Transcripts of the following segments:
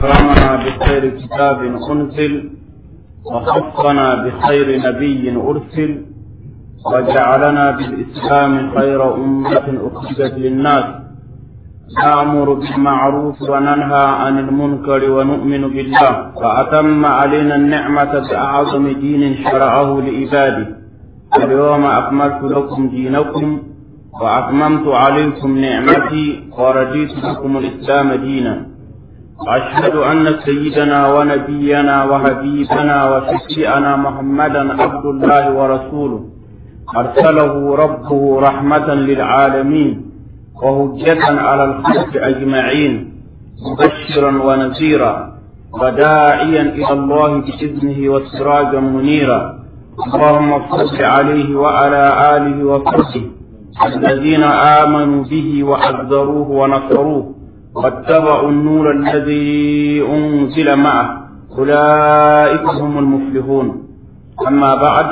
أكرمنا بخير كتاب أنزل وخصنا بخير نبي أرسل وجعلنا بالإسلام خير أمة أخرجت للناس نأمر بالمعروف وننهى عن المنكر ونؤمن بالله وأتم علينا النعمة بأعظم دين شرعه لعباده اليوم أكملت لكم دينكم وأتممت عليكم نعمتي ورضيت لكم الإسلام دينا وأشهد أن سيدنا ونبينا وحبيبنا وشفيعنا محمدا عبد الله ورسوله أرسله ربه رحمة للعالمين وهجة على الخلق أجمعين مبشرا ونذيرا وداعيا إلى الله بإذنه وسراجا منيرا اللهم صل عليه وعلى آله وصحبه الذين آمنوا به وأذروه ونصروه واتبعوا النور الذي أنزل معه أولئك هم المفلحون أما بعد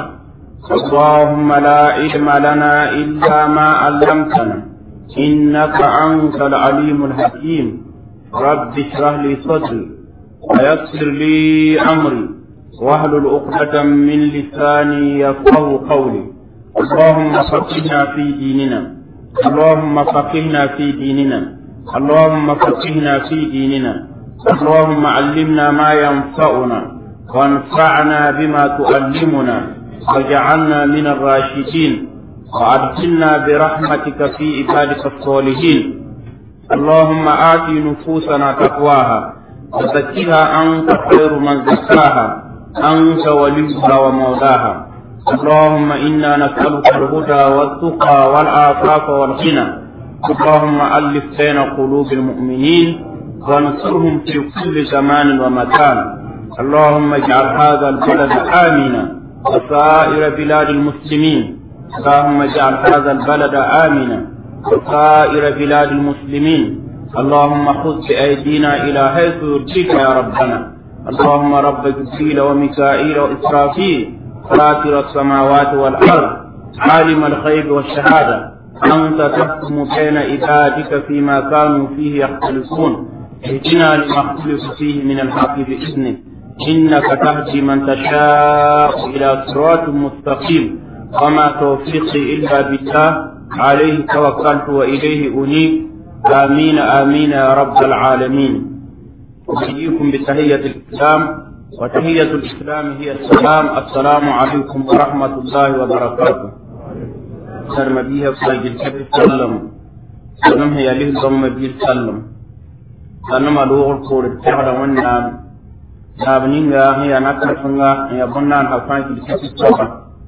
اللهم لا علم لنا إلا ما علمتنا إنك أنت العليم الحكيم رب اشرح لي صدري ويسر لي أمري واحلل عقدة من لساني يفقه قولي اللهم فقهنا في ديننا اللهم فقهنا في ديننا اللهم فقهنا في ديننا اللهم علمنا ما ينفعنا وانفعنا بما تعلمنا واجعلنا من الراشدين وأدخلنا برحمتك في عبادك الصالحين اللهم آت نفوسنا تقواها وزكها أنت خير من زكاها أنت وليها ومولاها اللهم إنا نسألك الهدى والتقى والعفاف والغنى اللهم ألف بين قلوب المؤمنين وانصرهم في كل زمان ومكان اللهم اجعل هذا البلد آمنا وسائر بلاد المسلمين اللهم اجعل هذا البلد آمنا وسائر بلاد المسلمين اللهم خذ بأيدينا إلى حيث يرجيك يا ربنا اللهم رب جبريل وميكائيل وإسرافيل فاطر السماوات والأرض عالم الغيب والشهادة أنت تحكم بين عبادك فيما كانوا فيه يختلفون اهدنا لما اختلف فيه من الحق بإذنك إنك تهدي من تشاء إلى صراط مستقيم وما توفيقي إلا بالله عليه توكلت وإليه أنيب آمين آمين يا رب العالمين أحييكم بتحية الإسلام وتحية الإسلام هي السلام السلام عليكم ورحمة الله وبركاته سر مبيه فلاج الكبير سلم سلم هي له ضم مبيه سلم سلم ألوغ القول التحر والنام نابنينغا هي نكرفنغا هي بنان حفاك الكبير سلم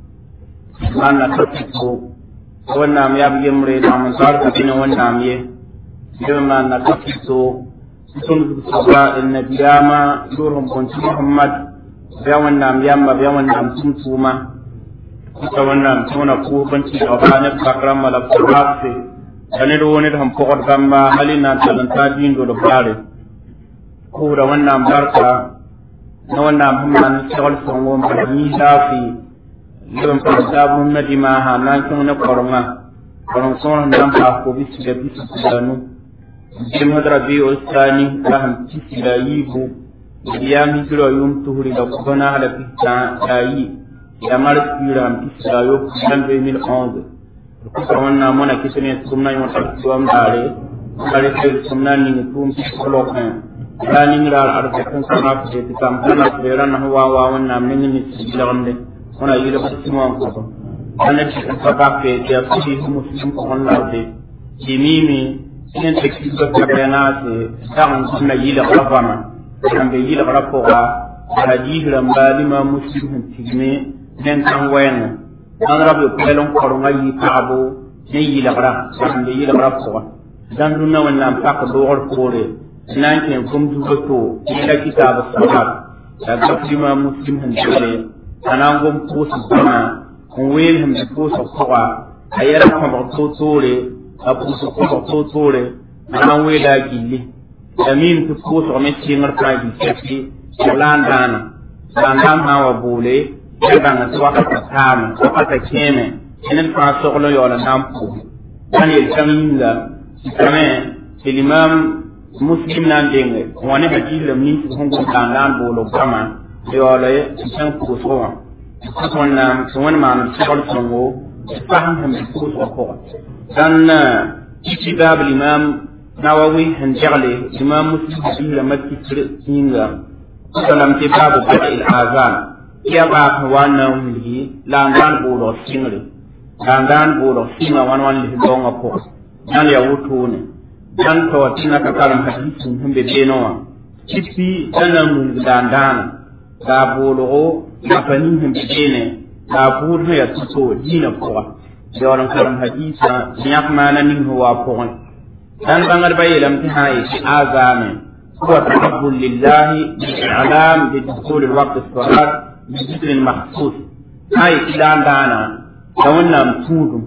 man na tattiko wannan ya bi yamre da mun zarka bina wannan ye yau man na tattiko sun saba annabiyama durhum kunti muhammad ya wannan yamma ya wannan sun tuma kuka wannan tuna ko banci da bana bakram mala furhafe dane do woni da pokot gamba halina talanta din do do bare ko da wannan barka na wannan hamman shawal songo ma ni dafi leben pa sabu na di ma ha na kin na koronga koron son nan pa ko bi da bi su da nu jim hadra bi o sani da ham ci da yibu ya mi jiro yum tuhuri da ko na hala bi ta ayi ya mar pira am ci da yo kan 2011 ko ko wannan mona kisne sunna yo ta ko am dare kare sai sunna ni tum ci ko lo kan yani ngira ar ka kan sana ko ti kam kana pera na wa wa wannan min ni ci da wona yila ko timo ko ko ana ci ko ba ke ya ci muslim ko Allah de kimimi inen te ki ko ka bana te dan sunna yila ko fama dan be yila ko ko ga haji ram balima muslim tigme nen tan wayan dan rabbe ko lon ko ro ngi taabo ne yila bara dan be yila bara ko dan dunna wannan pa ko do or ko re nan ke gum du ko ila kitabu sabat da ga muslim han dole ana ngom kuusi bana n weel him di kuusi kuga a yɛra kõbg toor-toore a puusi kõbg toor-toore ana n weela a gilli la miim tɩ kuusg me tɩɩngr fãa gil sɛke tɩ laan daana laan daan sã n wa boole ya bãng tɩ wakata taame wakata kẽeme tɩ ned fãa sogl n yaool n na n pʋʋs ãn yel kãng yĩnga tɩ kame tɩ limam muslim nan denge wani hakilam ni hon gon kan dan bolo kama yo le san ko so wa ko na so wani ma na sabal songo faham ham ko so ko dan kitab al-imam nawawi han jagle imam muslim bi la makki tinga salam ti babu bada al-azan ya ba wannan wuli la ngan bolo singri la ngan bolo singa wan wan li donga ko dan ya wutune dan to tina ka kalam hadisin himbe beno wa kipi dana mun dandana da bolo ya fani himbe bene da buru ya tuto dina ko yawan kalam hadisa nyak mana nin huwa ko dan bangar bayilam ti hayi azame هو تقبل لله بالإعلام بدخول الوقت الصلاة بذكر مخصوص هاي كلام دانا لونا متودم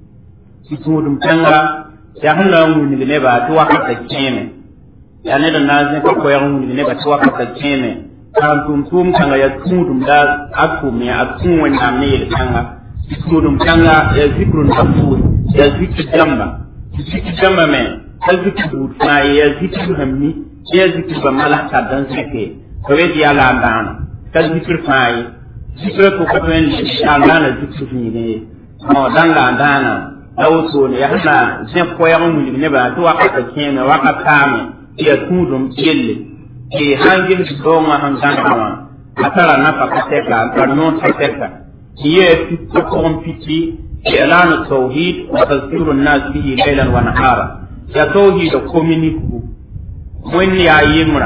متودم تنغا يهنا من نبا توقت الكيمة يعني دا نازل كو يهنا من نبا توقت الكيمة كان توم توم تنغا يتودم دا أكوم يا أكوم ونعمني تنغا يتودم تنغا يذكر مخصوص يذكر جنبا يذكر جنبا من يذكر بوتنا يذكر همي ya zikir ba mala ka dan sake ko we ya la dan ka zikir fai zikir ko ko ben ya la na zikir ni ne mo dan la dana law so ne ya hana zin ko ya mun ne ba to aka ta kene wa ka kame ya tudum yelle ke hangin do ma han dan ma atara na pa ka te ka ta no ta te ka ye fi ko kompiti إعلان التوحيد وتذكير الناس به ليلا ونهارا يا توحيد كومينيكو wẽnd yaa yembrã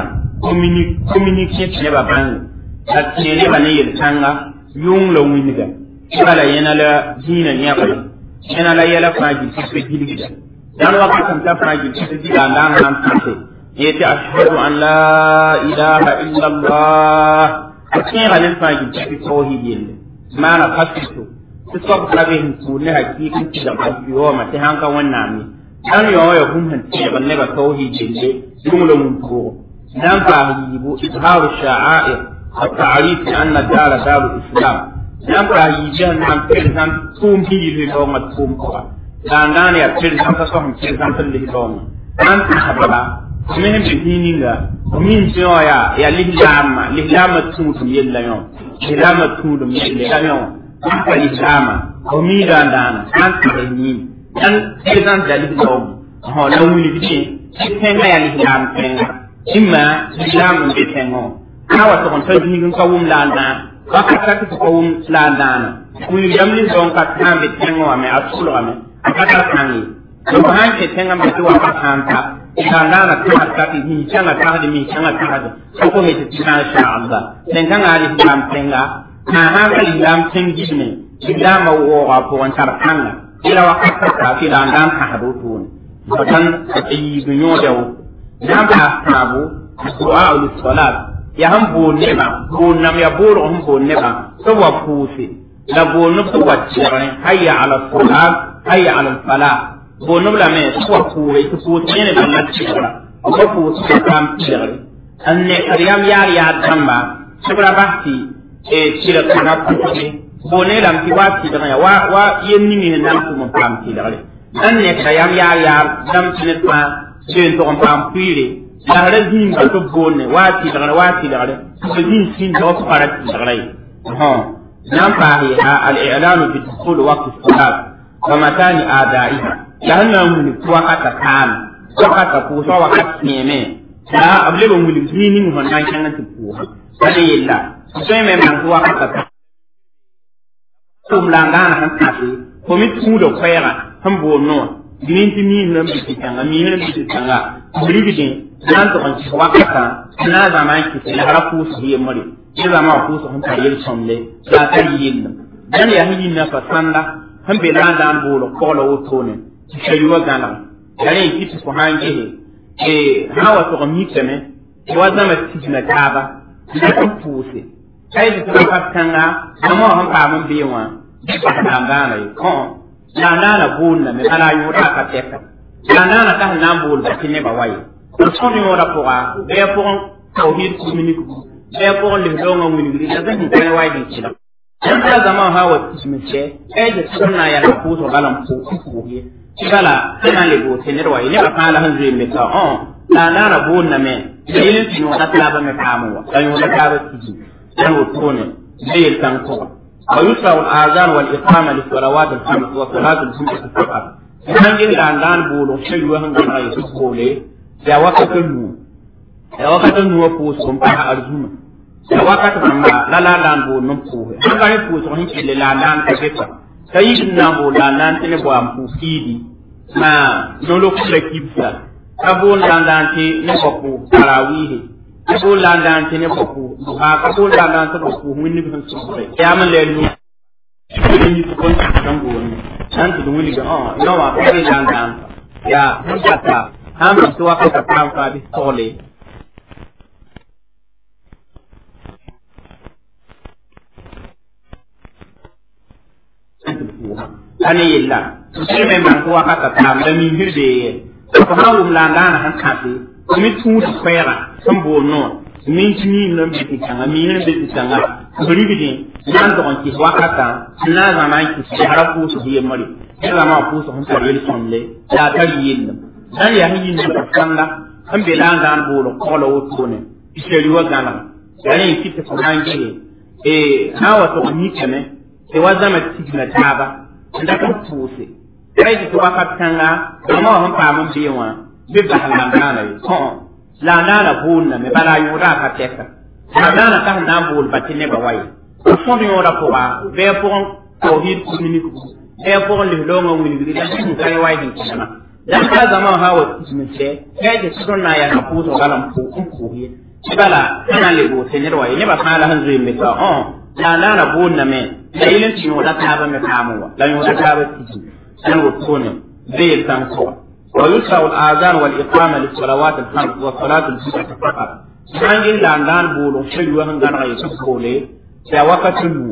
communiqué tɩ nebã bãnge la tẽ nebã ne yel-kãnga yʋng la wĩnga tɩba la yẽna la dĩinã yẽgle yẽna la yɛla fãa gil tɩ fe gilgda dãn wakat n ta fãa gil tɩ tɩ dɩga n daan sãn tãse yetɩ ashhadu an la ilaha illa allah a kẽega ne fãa gil tɩ tɩ tawhid yelle maana fasito tɩ soab ka be sẽn tʋʋr ne hakɩɩk n tɩga yooma tɩ sãn ka wẽnnaam ye dan yo ya hum han tiyaba ne ba tauhid jille jumla mun ko dan fa yibu izhar sha'air at-ta'rif bi anna dar dar islam dan fa yibu nan perzan tum hi li do ma tum ko dan dan ya perzan ka so hum perzan tan li do ma dan ta habala min bi hininga min jo ya ya lihlama lihlama tum tum yella yo lihlama tum tum yella yo dan fa lihlama ko mi dan dan an ta ni dan pesan dalil dom ho la wuli bi ti tenga ya lislam tenga imma lislam be tengo awa to kon tan ni ka wum la na ka ka ta ko wum la na wuli yam li don ka tan be tengo ame asulu ame ka ta tangi to han ke tenga be to ka tan ta ina na na ta ka ti ni changa ta de mi changa ta de ko ko he ti na sha Allah tenga ngari lislam tenga na ha ka lislam tengi ne lislam wo wa po wan tar kanga ila wakati ta fi da ndan ka hadu tun fatan yi dunyo da wu dan ba tabu du'a ul salat ya han bo ne ba bo nam ya bo ro han bo ne ba to wa pusi la bo no to wa tsere hayya ala salat hayya ala falah bo no la me to wa puwe to ko ne ba na tsere ko ko to kam tsere an ne kariyam yar ya tamba sabra bahti e tsere kana puti bone lam ti wa ti daga wa wa yen ni mi nan ko mon pam ti daga dan ne ka yam ya ya dam ti ne pa jen to on pam puire la ra din ba to bone wa ti daga wa ti daga ko din sin do ko para ti daga ai ha nan pa hi ha al i'lan bi dukhul waqt as-salat wa matani adaiha la na mun ko wa ka kan ko ka ta ko so wa ka ne me la able bo mun ni ni hon nan kan ti ko sai yilla sai me man ko wa ka ta tum la ngana han tafi ko mi tu do kwera han bo no dinin ti mi nan bi tanga mi nan bi tanga buri bi din nan to kan ci wakata na zama ki la hara ku su yi mari ya zama ku su han tare somle la ta yin dan ya hin na fa sanda han be lan dan bo lo ko lo to ne ci sai wa gana dare ki ci ko han ge e hawa to mi teme wa zama ci na kaba da ku puse kai da kuma fatkanga amma han ba mun biye wa ba da ngana yi ko la nana bunna me ala yura ka teka la nana ka na bul ba tinne ba wayi ko so mi ora ko ga be ko tauhid communique be ko le do nga wini gri da ni kai wayi din ci da dan ka zama hawa tismi ce ai da sunna ya na ko so galam ko ko ye kala kana le go tinne wayi ne ba kala han zai me ka on la nana boonname la yel tɩ yõoda taaba me paam wa la yõoda taaba tigi la wotone la yel tãn kɔga ويشرع الآذان والإقامة للصلوات الخمس وصلاة الجمعة فقط. كان جل الآذان بولو شيء وهم كان يسوع بولي يا وقت النور يا وقت النور فوس كم بها أرجونا يا وقت ما لا لا لا بول نمكوه هم كان يفوس وهم كل لا لا تكفى سيدنا بول لا لا تنبوا أم فوسيدي ما نلوك لكيبسا kabon landante ne bako tarawihi kabon landante ne bako ha kabon landante bako winni bin sura ya man le lu ni ko kon kan go ni san tu wili ga oh no wa kabon landante ya hata ham tu wa ka ta fa bi tole ane yilla sire me man ko wa ka ta da mi hirde ko ha wum la ndana han kãse mi tũuda koɛɛga sẽn bool noor min tɩ miim nan be tɩ kãnga miim nan be tɩ kãnga ribdẽ na n dog n kɩs wakatã sẽn na n zãma n kɩs yasra pʋʋsg yembre tɩ rãmã wã pʋʋsg sẽn tar yel sõmle la a tar yellem dãn yaa sẽn yĩnd pa sãnda sẽn be la n dãan boolg kogla wotone tɩ seri wa gãlg ya rẽ kɩ tɩ fo na n ges sã n wa tog mikame tɩ wa zãma tigna taaba n dat n pʋʋse kai ti tuwa ka tanga amma wa pa mun bi wa bi ba la ngana yi ko la ngana bun na me bala yu ra ka teka la ngana ka na bul ba tine ba wai so bi ora ko ba be po ko hi ku ni ku be po le lo ngo wi ni da ku kai wai ni kana dan ka zama ha wa ni ce kai da su na ya ka pu so galam pu ku ku hi bala kana le bo tine wai ne ba kala han zui me ka oh la ngana bun na me da ilin ti no da ta ba me kamuwa la yo da ta ba ti أن وكونه زي التنقوى ويشرع الآذان والإقامة للصلوات الخمس والصلاة الجمعة فقط سان جل لان بولو شيء وهن غان غي سبولي يا وقت النو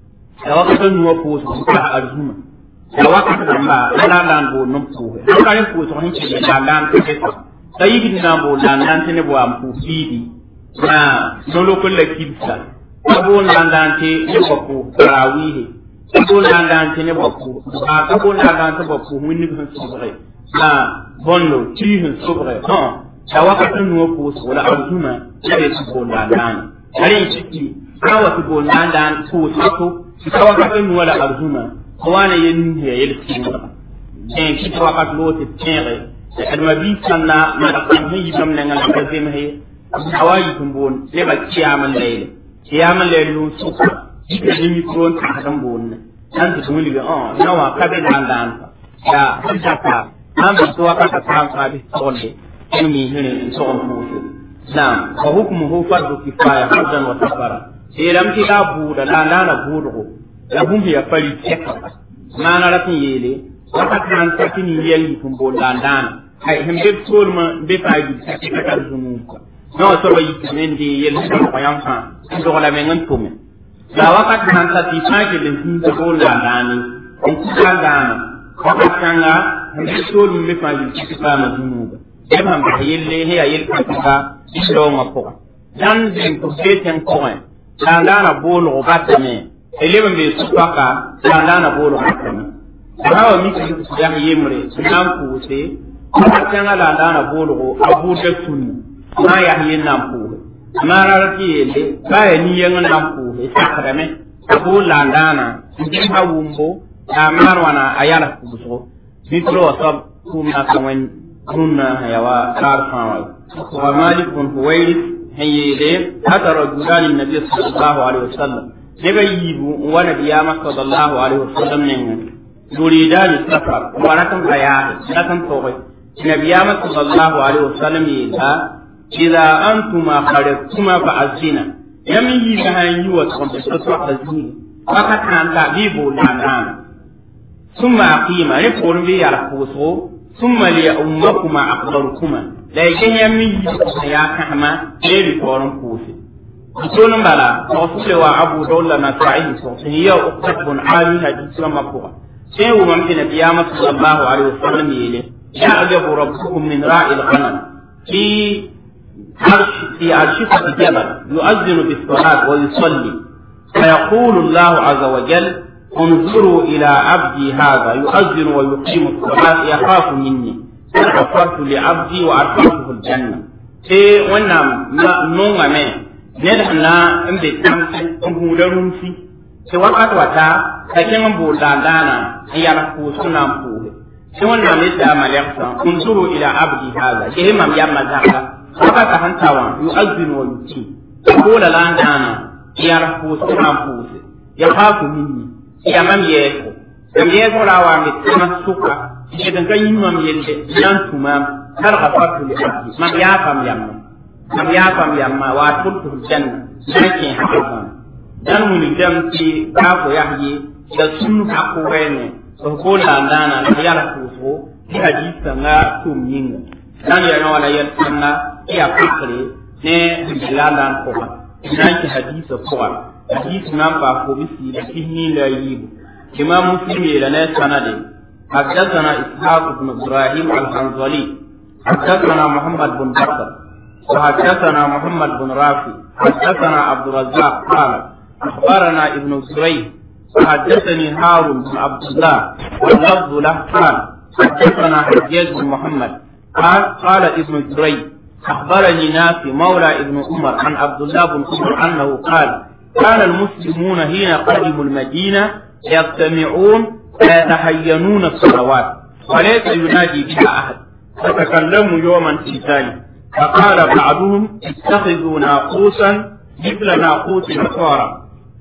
يا وقت النو فوس بها أرجوما يا وقت لما لا لان بول نمفوه أنا كان فوس وهن شيء لان لان تكتب سيدنا بول لان لان تنبوا أمفوفيدي ما نلو كل كيبسا أبول لان لان تنبوا تراويه kabon landan tene bakku a kabon landan ta bakku mun ni kan sobre na bonno ti hin sobre ha ta wakati nuwa ko so wala arzuma ya be su bon landan are ciki awa su bon landan ko so ko su ta wakati nuwa la arzuma ko wana yin ya yel kinga en ki ta wakati lo te tere da adma bi sanna ma da kan yi bam nan la ka zema he awayi tumbon le ba kiyaman layle kiyaman laylu suka jika ni mikron ta hadan bonne an ta tuni ga oh nawa ka be dan dan ya hajjata an bi to ka ta kan ka bi tolle in mi hene so on fusu nam wa hukmuhu fardu kifaya hadan wa safara sai ram ki da bu da dan dan budu ya bum ya fari teka mana ratin yele wata kan ta kini yeli tun bo dan dan ai hembe tolma be fa ji ta ka ta zunu no so ba yi men di yeli ko yam fa ndo la men ngan tumen la wakati nan ta ti fage le hin ta ko la dani en ku ka dana wakati kanga ndi so ni me fa yi ti fa ma dunu ba e ma ba yelle he ayel ka ka do ma ko dan den ko se ten ko en la dana bolo ko batta me ele be su ka la dana bolo batta me ba wa mi ki ya yemre nan ku se wakati kanga la dana bolo ko abu da sunni ma ya yin nan ku mara ti yele ba ya ni yang nan ku e sakrame abu landana ndi ha wumbo ya marwana ayala kuso mitro sab kuma kaman kunna yawa kar fawai wa malikun huwairi hayyele hada rajulan nabi sallallahu alaihi wasallam daga yibu wa nabiyama sallallahu alaihi wasallam ne yuridan safar wa rakan aya rakan togai nabiyama sallallahu alaihi wasallam yida idza antuma kharajtuma fa'azina yam yi ka han yi wa tsohon da su a zini aka tanta bi bo na nan summa aqima ne ko bi ya rafuso summa li ummakuma aqdarukuma la yake yam yi ka ya kama ne bi koron kusi sunan bala to su wa abu dawla na sa'i so sun yi uktabun ali hadisi ma ko sai wa man bin qiyamah sallallahu alaihi wasallam yele ya ajabu rabbukum min ra'il ghanam fi عرش في عرشفة جبل يؤذن بالصلاة ويصلي فيقول الله عز وجل انظروا إلى عبدي هذا يؤذن ويقيم الصلاة يخاف مني غفرت لعبدي وأدخلته الجنة إيه وانا نونغا مين ندحنا امبي تامسي امبودا رمسي sai wakat wata ka kin bo dandana ya ku suna ku sai wannan ne da malaka unzuru ila abdi hada ke mam ya mazaka haka ka hantawa yu'azzinu wa yuti ko la landana ya ku suna ku ya ha ku minni ya mam ye ko mam ye ko lawa mi tama suka ke dan kan yin mam yelde nan tuma har ka fatu li abdi mam ya fam yamma mam ya fam yamma wa tultu janna nake haka dan mun dam ti ka ko yahyi da sunu ka ko wene so ko la dana na ya la ko so ti hadisa nga tum yinga dan ya na wala yan tanna ya fakre ne bilalan ko ba nan ki hadisa ko ba hadisi nan ba ko bisi da kinni la yibu imam muslim ya na sanade حدثنا إسحاق بن إبراهيم الحنظلي حدثنا محمد بن بكر وحدثنا محمد بن رافي حدثنا عبد الرزاق قال أخبرنا ابن سريج حدثني هارون بن عبد الله واللفظ له قال حدثنا حجاج بن محمد قال قال ابن سريج أخبرني نافي مولى ابن عمر عن عبد الله بن عمر أنه قال كان المسلمون حين قدموا المدينة يجتمعون فيتحينون الصلوات وليس ينادي بها أحد فتكلموا يوما في ذلك فقال بعضهم اتخذوا ناقوسا مثل ناقوس النصارى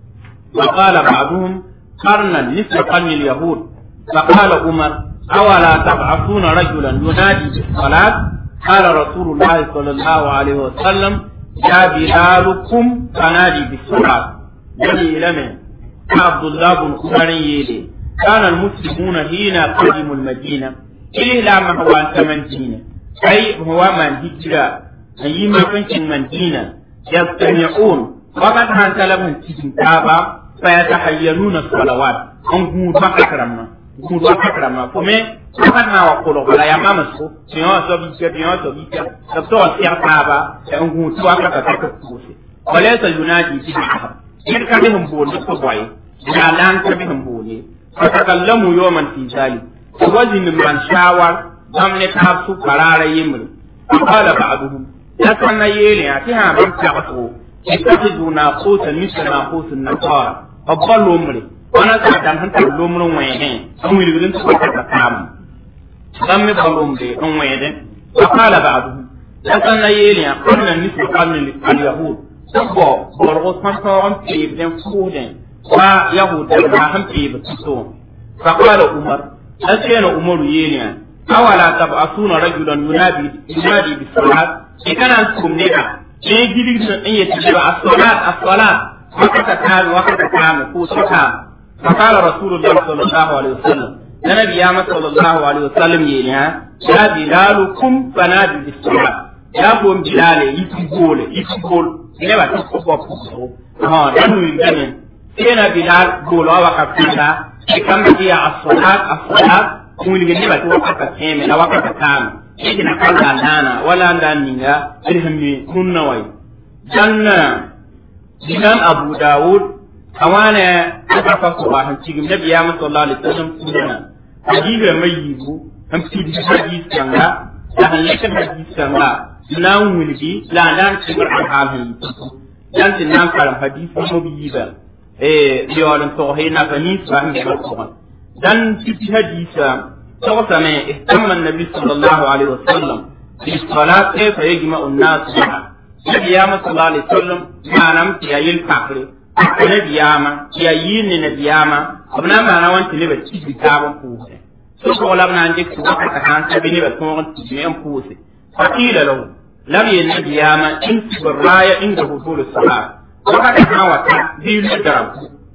وقال بعضهم قرنا مثل قرن اليهود فقال عمر أولا تبعثون رجلا ينادي بالصلاة قال رسول الله صلى الله عليه وسلم يا بلالكم فنادي بالصلاة بني لمن عبد الله بن عمر يلي كان المسلمون حين قدموا المدينة إلى ما هو أنت مدينة أي هو من هجرة أي ما كنت مدينة يستمعون وقد هانت لهم تجنتابا فيتحينون الصلوات أن قود وكرما قود وكرما فمي وقد ما وقلوا ولا يا ماما سو سيون سوبيكا سيون سوبيكا تبتو سيرتابا أن قود وكرما وليس ينادي في أحد يركا بهم بولي فبوي لا لان كبهم بولي فتكلموا يوما في ذلك وزن من شاور ضمن تابسو قرار يمري فقال بعضهم لكن يلي أتيها من تعطوا اتخذوا ناقوسا مثل ناقوس النصارى فضلوا أمري وانا تعدم هنتا اللومر ويهين أمي لغلن تقوى تتام ضمن ضلوا أمري ويهين فقال بعضهم لكن يلي قلنا مثل قرن اليهود سبو برغو سنطورم تيب دين فودين ويهود دمها هم تيب تسون فقال عمر أتينا عمر يلي أولا تبعثون رجلا ينادي ينادي بالصلاة إذا أنتم نجا إيه جديد من أي تجيب الصلاة الصلاة وقت كان وقت كان فوسكا فقال رسول الله صلى الله عليه وسلم النبي يا صلى الله عليه وسلم يا يا بلالكم فنادي بالصلاة يا بوم بلال يتقول يتقول إلى ما تقول ها نحن يجمع إلى بلال قول وقت كذا كم هي الصلاة الصلاة kumuli ne ba to wakata teme na wakata tano idi na kala nana wala ndaninga irhammi kunna wai janna dinan abu daud awana aka fa ko ba han cigim nabi ya sallallahu alaihi wasallam kunna hadiga mai yibu han fidi hadis kanga da han yakan hadis kanga na wulgi la nan cibar al halin dan tin nan karam hadis mo biyiba eh yolan to hayna fanis ba han ba dan في حديث توسمي اهتم النبي صلى الله عليه وسلم بالصلاة كيف يجمع الناس بها نبي ياما صلى الله عليه وسلم ما نمت يا يلكافر نبي ياما يا ين نبي ياما أبنا ما نوانت نبي تيجي كابا فوسي سوف ولا بنا عندك سوف كان تبي نبي تكون تيجي فوسي فقيل له لم النبي ياما انت بالراية عند حصول الصلاة وقد كان وقت دي الدرب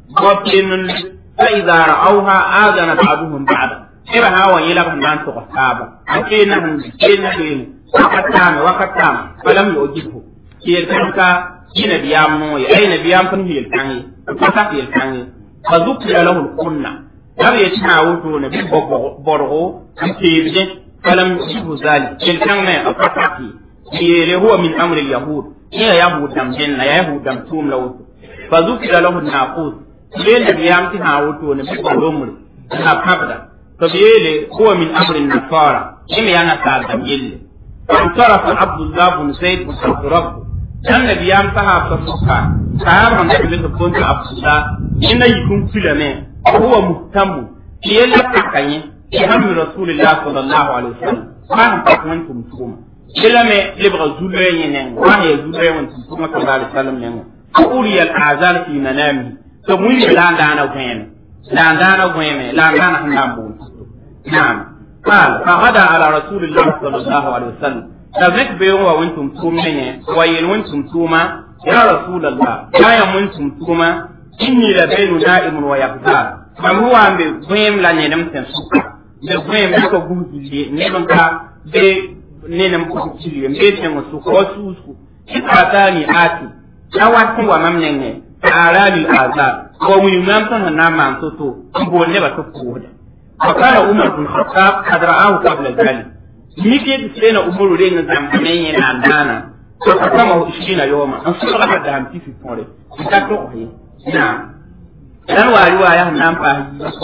وبين فإذا رأوها آذن بعضهم بعضا إذا هوا يلغم لان تغتابا أكينا هم كينا بين وقت تام وقت تام فلم يؤجبه كي يتنكا كي نبيام موي أي نبيام فن هي الكاني فتاك هي الكاني فذكر له الكنة لم يتناوتو نبي برغو كي يبدين فلم يؤجبه ذلك كي الكاني أفتاكي كي هو من أمر اليهود هي يهود دم جنة يهود دم توم لوتو فذكر له الناقوس bele biyam ti ha woto ne bi ko lomri na pabda to bele huwa min amri nasara yẽ me yaa nasaal dãmb yelle فانصرف عبد الله بن زيد بن ربه dan nabi yam sahab ta suka sahab han da bin kun ta abdullah inna yikun filame huwa muhtamu yella takanye iham rasulullah sallallahu alaihi wasallam man ta kun tum tuma filame libra zulwe yenen wa ya zulwe won tum tuma sallallahu alaihi wasallam nen uri al azan fi manami to mun yi la dana gwen la dana gwen la dana han dambu na'am قال فغدا على رسول الله صلى الله عليه وسلم tabrik be wa wuntum tumene wa yin wuntum tuma ya rasulullah ya ya wuntum tuma inni la baynu na'imun wa yaqtar mam huwa ambe gwem la ne nam tan suka be gwem ko gumti ne ban ka be ne nam ko tili be tan su ko su su kitani ati ya wati wa mam ne arali azab ko mu yumam tan na man to to bo ne ba to ko da فقال عمر بن الخطاب قد رآه قبل ذلك mike da sai na umuru dai na zamanin yana dana to ka kama shi na yoma an su ka da hamti fi fore ta to oyi na dan wari wa ya nan fa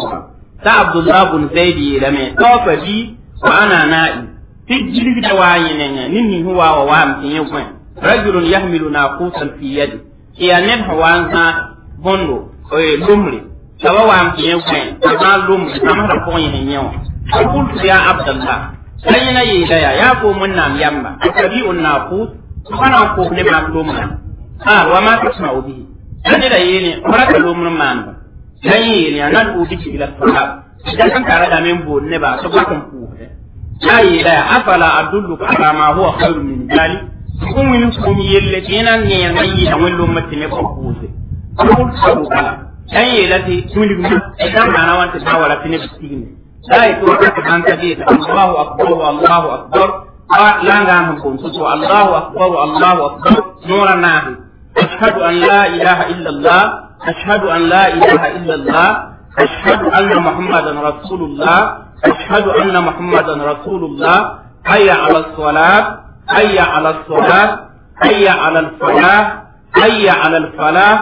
ta abdullah bin zaidi da me to fa bi wa ana na'i fi jili da wayi ne ne ninni huwa wa wa mtin yau kwan rajulun yahmilu naqusan fi yadi ya ne hawan ha bondo oye lumri sawa wa mtin yau kwan ma lumri sama da ko yin yau قلت يا عبد الله sai na yi daya ya ko mun nam yamba akabi un naqus kana ko ne ma ko mun ha wa ma tasma ubi dan da yi ne fara ka lo mun man dan yi ne nan ubi ki ila sahab dan kan tare da men bo ne ba so ba kan ku ya yi daya afala adullu ala ma huwa khairu min dali kun min ko mi yelle kenan ne ya yi da wani lokaci ne ko ku se ko ko kala dan yi lati tuli mu idan ma na wanta tawala tine bitini لا يتوقف عن كبير الله أكبر والله أكبر لا نعم كنت الله أكبر الله أكبر نور الناهي أشهد أن لا إله إلا الله أشهد أن لا إله إلا الله أشهد أن محمدا رسول الله أشهد أن محمدا رسول الله حي على الصلاة حي على الصلاة حي على الفلاح حي على الفلاح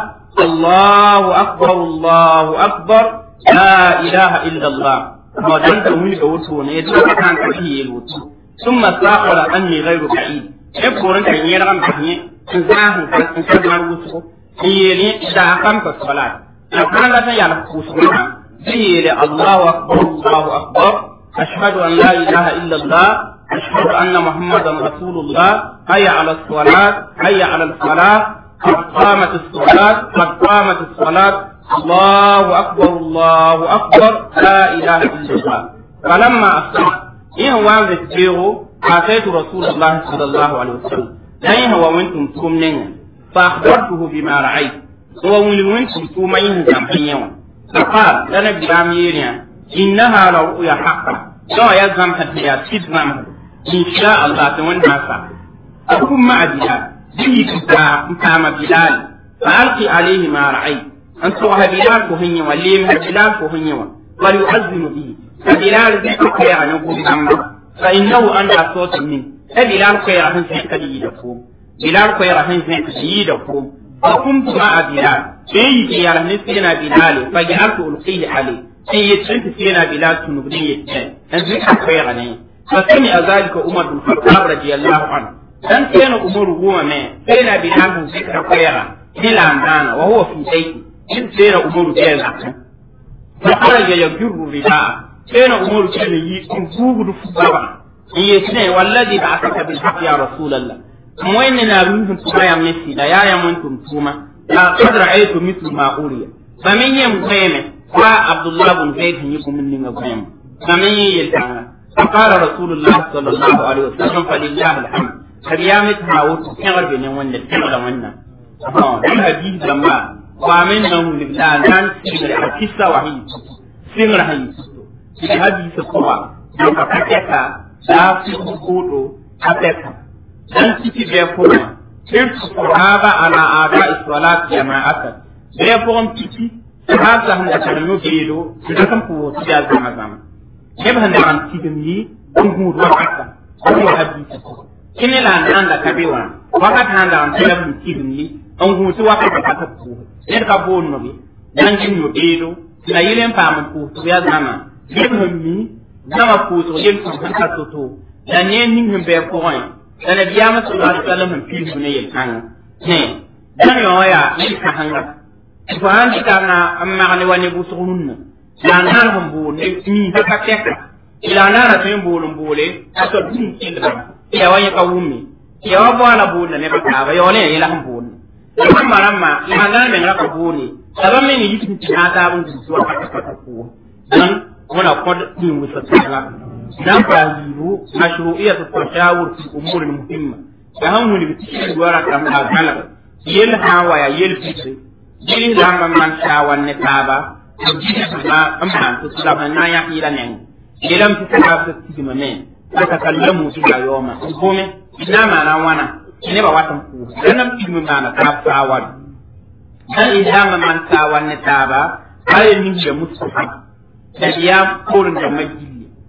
الله أكبر الله أكبر لا إله إلا الله ma dan da wuni ga wuto ne to ka kan ka yi wuto sun masaqala anni ghayru ba'id e koran kan yi ran ba ne in za hu kan kan mar wuto yi ne da kan ka salat a kan da ya la ku sunna yi ne Allahu akbar Allahu akbar ashhadu an la ilaha illa Allah ashhadu anna muhammadan rasulullah hayya ala salat hayya ala salat قد قامت الصلاة قد قامت الصلاة الله أكبر الله أكبر لا إله إلا الله فلما أصبح إن وان ذكره أتيت رسول الله صلى الله عليه وسلم أين هو وانتم تمنين فأخبرته بما رأيت هو وانتم تمين زمحين فقال لنا بلام يريا إنها لرؤيا حقا لا يلزم حتى تدمم إن شاء الله تونها أكون مع بلال به كما بلال فألقي عليه ما رأيت أن تروح بلال كهنيا وليم بلال كهنيا وليؤذن به فبلال ذكر يعني نقول أما فإنه أن صوت منه فبلال خير هن سيكا يدفوم بلال خير هن سيكا يدفوم فقمت مع بلال في بلال نسينا بلال فجعلت ألقيه عليه sai ya tsinta sai yana bila tunubin ya ce yanzu ka kai ne fa sami a zalika umar bin khattab radiyallahu anhu dan sai na umar goma ne sai na bila bin sai ka kai ni landana wa huwa fi sayti in sai na umar ya zaka fa kharaja yajru riba sai na umar ce ne yi in gugu fubaba in ya ce wallazi ba aka bil haqq ya rasulullah moy ne na ruhun tuma ya mesi da ya ya mun tuma la qad ra'aytu mithlu ma uriya fa min yam qayme وعبد الله بن زيد يكون من نغم فمن يلتعنا فقال رسول الله صلى الله عليه وسلم فلله الحمد فبيامت هاوت كغر بين ون كغر ون اه الحديث لما ومن نوم لله نان سيغر حكيسا وحي سيغر حي في حديث قوة لما كتكا لا تقوتو كتكا dan ciki bai kuma sai su sahaba ala ada iswalat jama'atan bai kuma ciki haka handa kan no bedo da kan ko ti da zama zama ke ban da an ti mi kun hu do haka ko hadisi kine la nan da kabewa waka ta da an tela mu ti mi an hu to waka da ka ko ne ka bo no bi dan kin no bedo na yilen pa mu ko to ya zama ke ban mi zama pʋʋsg yel tɩ sẽn ka to-to la ne ning sẽn bɩ pʋgẽ la nabiyaamã sala ali salam sẽn piisg ne yel-kãngẽ dãn yõ yaa yel-kãsenga tɩ fo sãn dɩkanga n mag ne wa ne bʋsg rũnnã la n nar sẽn bool ne miisã ka tɛka la a naara tõe n bool n boole a tol bũmb kɩlga tɩ ya wa yẽ ka wʋmme tɩ ya wa boala boolda nebã taaba yaool n ya yɛla sẽn boolne la bãmba rãmbã yaa na n meng ra ka boole la ba meng yik tɩ na taab n gũs wa pakapaka pʋʋgẽ dãn wẽna kõd tĩin wʋsa tãaga dan paas yiibu mashru'iyat at-tashawur fi umur muhimma da han wuni bi tishi wara kam da galaba yel hawa ya yel fitri jiri lamba man shawan ne taba jiri ma amman to sala na ya ila nen yelam ti ta ta ti ma men ta kallamu ti da yoma gome ina ma na wana ne ba watan ku dan nam ti ma na ta sawan dan idan man sawan ne taba ayin ni ya mustahab da ya kurin da majili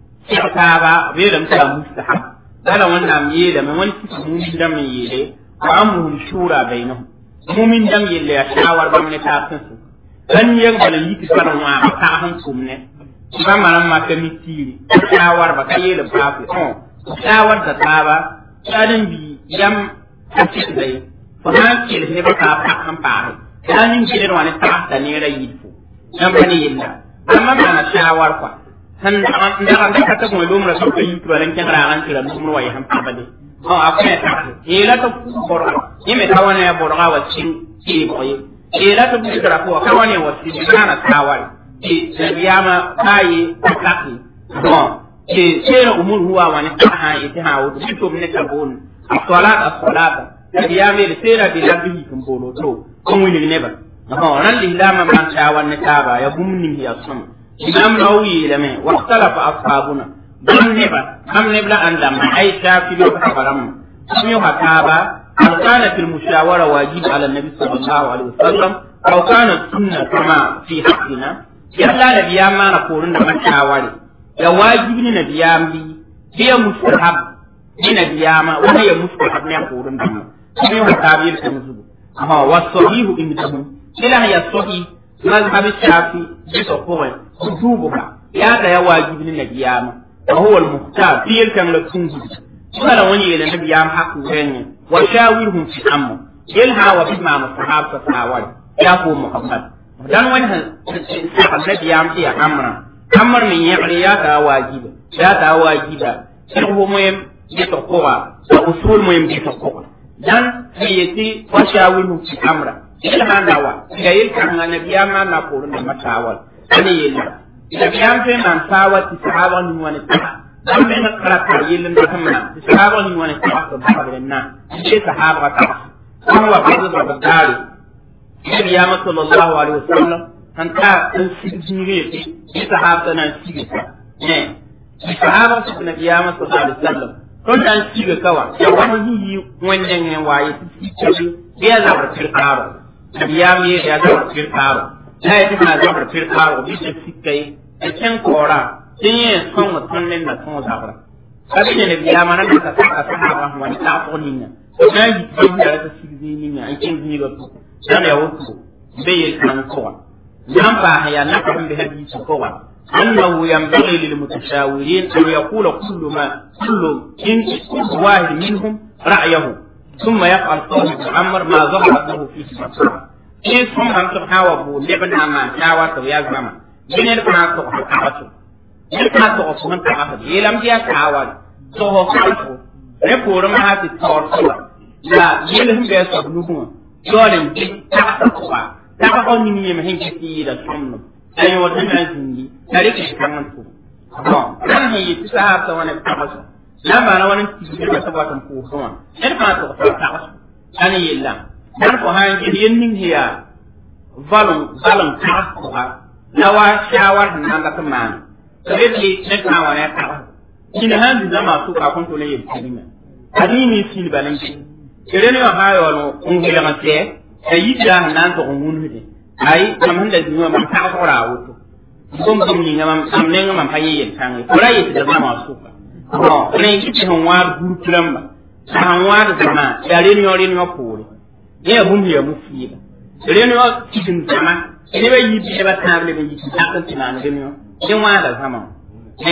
taaba beelame tɩ la mustahab bala wẽnnaam yeelame wẽnd tɩ mumin dãmb n yeele wa amruhum shura bainahum mumin dãmb yelle yaa shawar bãmb ne taab sẽn sʋk ban yeg bala yik bara wãaga tag sẽn tʋm ne bãmba rãmb maka mi tiiri shawarba ka yeele baafe shawar da taaba saadn bi yam a tɩkda ye fo sãn kels nebã kaa pak sẽn paase yaa nin keled wã ne tagsda neera yɩl fo yãmba ne yella amma maana shawar kɔa san ndaga ndaka ta kuma lumra so ko yitu balan kan ragan tira lumra wa yaham abade o akune ta ila to borga yime tawana ya borga wa cin ki boye ila to bi kara ko kawane wa cin kana tawal ki sabiyama kai takaki bon ki sera umur huwa wa ni ha ite ha wo bi to ne tabun as-salat as-salat sabiyama le sera bi labi kum bolo to ko wini ne ba ho ran lilama man tawan ne taba ya bumni ya sama imam nawawi lame wa ikhtalafa ashabuna dan neba kam nebla andam ay shafi bi ka baram sumu hataba هل كانت المشاورة واجب على النبي صلى الله عليه وسلم أو كانت سنة كما في حقنا يلا نبيام ما نقول إنما شاوري يا واجب نبيام لي هي مستحب ni nabiyama wani ya mustahab ne kurun da mu sai wa tabir kan zubu amma wasahihu indahum ila ya sahih mazhab shafi bi sahih kutubuka ya da ya wajibi ni nabiyama wa huwa al-muhtar fi kan la tunzu kala wani ya nabiyama haku gani wa shawirhum fi amr yalha wa bima musahab fa tawal ya ko muhammad dan wani han nabiyama ya amra amr min ya ta wajibi ya ta wajiba sirhu muhim bita kowa da usul mu yin bita kowa dan yati washawilu fi amra ila hanawa ga yin kan annabiya ma na korun da matawal ani yilla da biyan fe man tawa ti sahaba ni wani ta dan me na kala ta yillin da kuma ti sahaba ni wani ta ko ba da nan ce sahaba ta kuma wa bazu da dare nabi ya sallallahu alaihi wasallam kan ta sun sigire ti sahaba nan sigire ne sahaba su nabi ya sallallahu alaihi wasallam ton dan siga kawa ya wani yi wannan ne waye su ci ya zabar firkaro ya mi ya zabar firkaro la ya tana zabar firkaro bi da sikai a can kora sun yi son mutum ne na son zabar abin da biya mana da ka saka sahaba wani ta koni ne to na yi jin da ta sigi ni ne an kin ni ga ku dan ya wuce bai yi kan kowa nan ba ya na kan bi hadisi kowa أنه ينبغي للمتشاورين أن يقول كل ما كل كل واحد منهم رأيه ثم يفعل صاحب عمر ما ظهر له فيه مصلحة إيه ثم أن تحاول لبنا ما شاورت يا زمان من يلقنا تقف تعبته يلقنا تقف من تعبته يلم دي تعاول تقف تعبته ربور ما هذه التورسلة لا يلهم بيسبنوه يولم دي تعبته تعبته من يمهن كثيرا سمنه ay wata na zingi tare ke kan su bon nan he yi ta ta wani tabasu na ba na wani tiji da ta watan ko kuma sai ma to ta tabasu ani yilla dan ko han ji yin nin hiya valon valon ta ko ha na wa shawar nan da kuma sai li ne ka wani ta kin han di zama su ka kun to ne yi kalima adini sin balan ki kire ne ha yo no ungila ma te ayi da nan to ngun hede ai kam handa zuwa man ta fara wuto gom gom ni ngam am ne ngam pa yin tangi kula yi da ma su ka no ne ki ti hon war gur kulamba san war da ma ya re nyo re nyo pore ye hum ya mu fi ba re nyo ki tin zama ne ba yi bi ba ta le ba yi ta kan tinan ne nyo kin wa da sama eh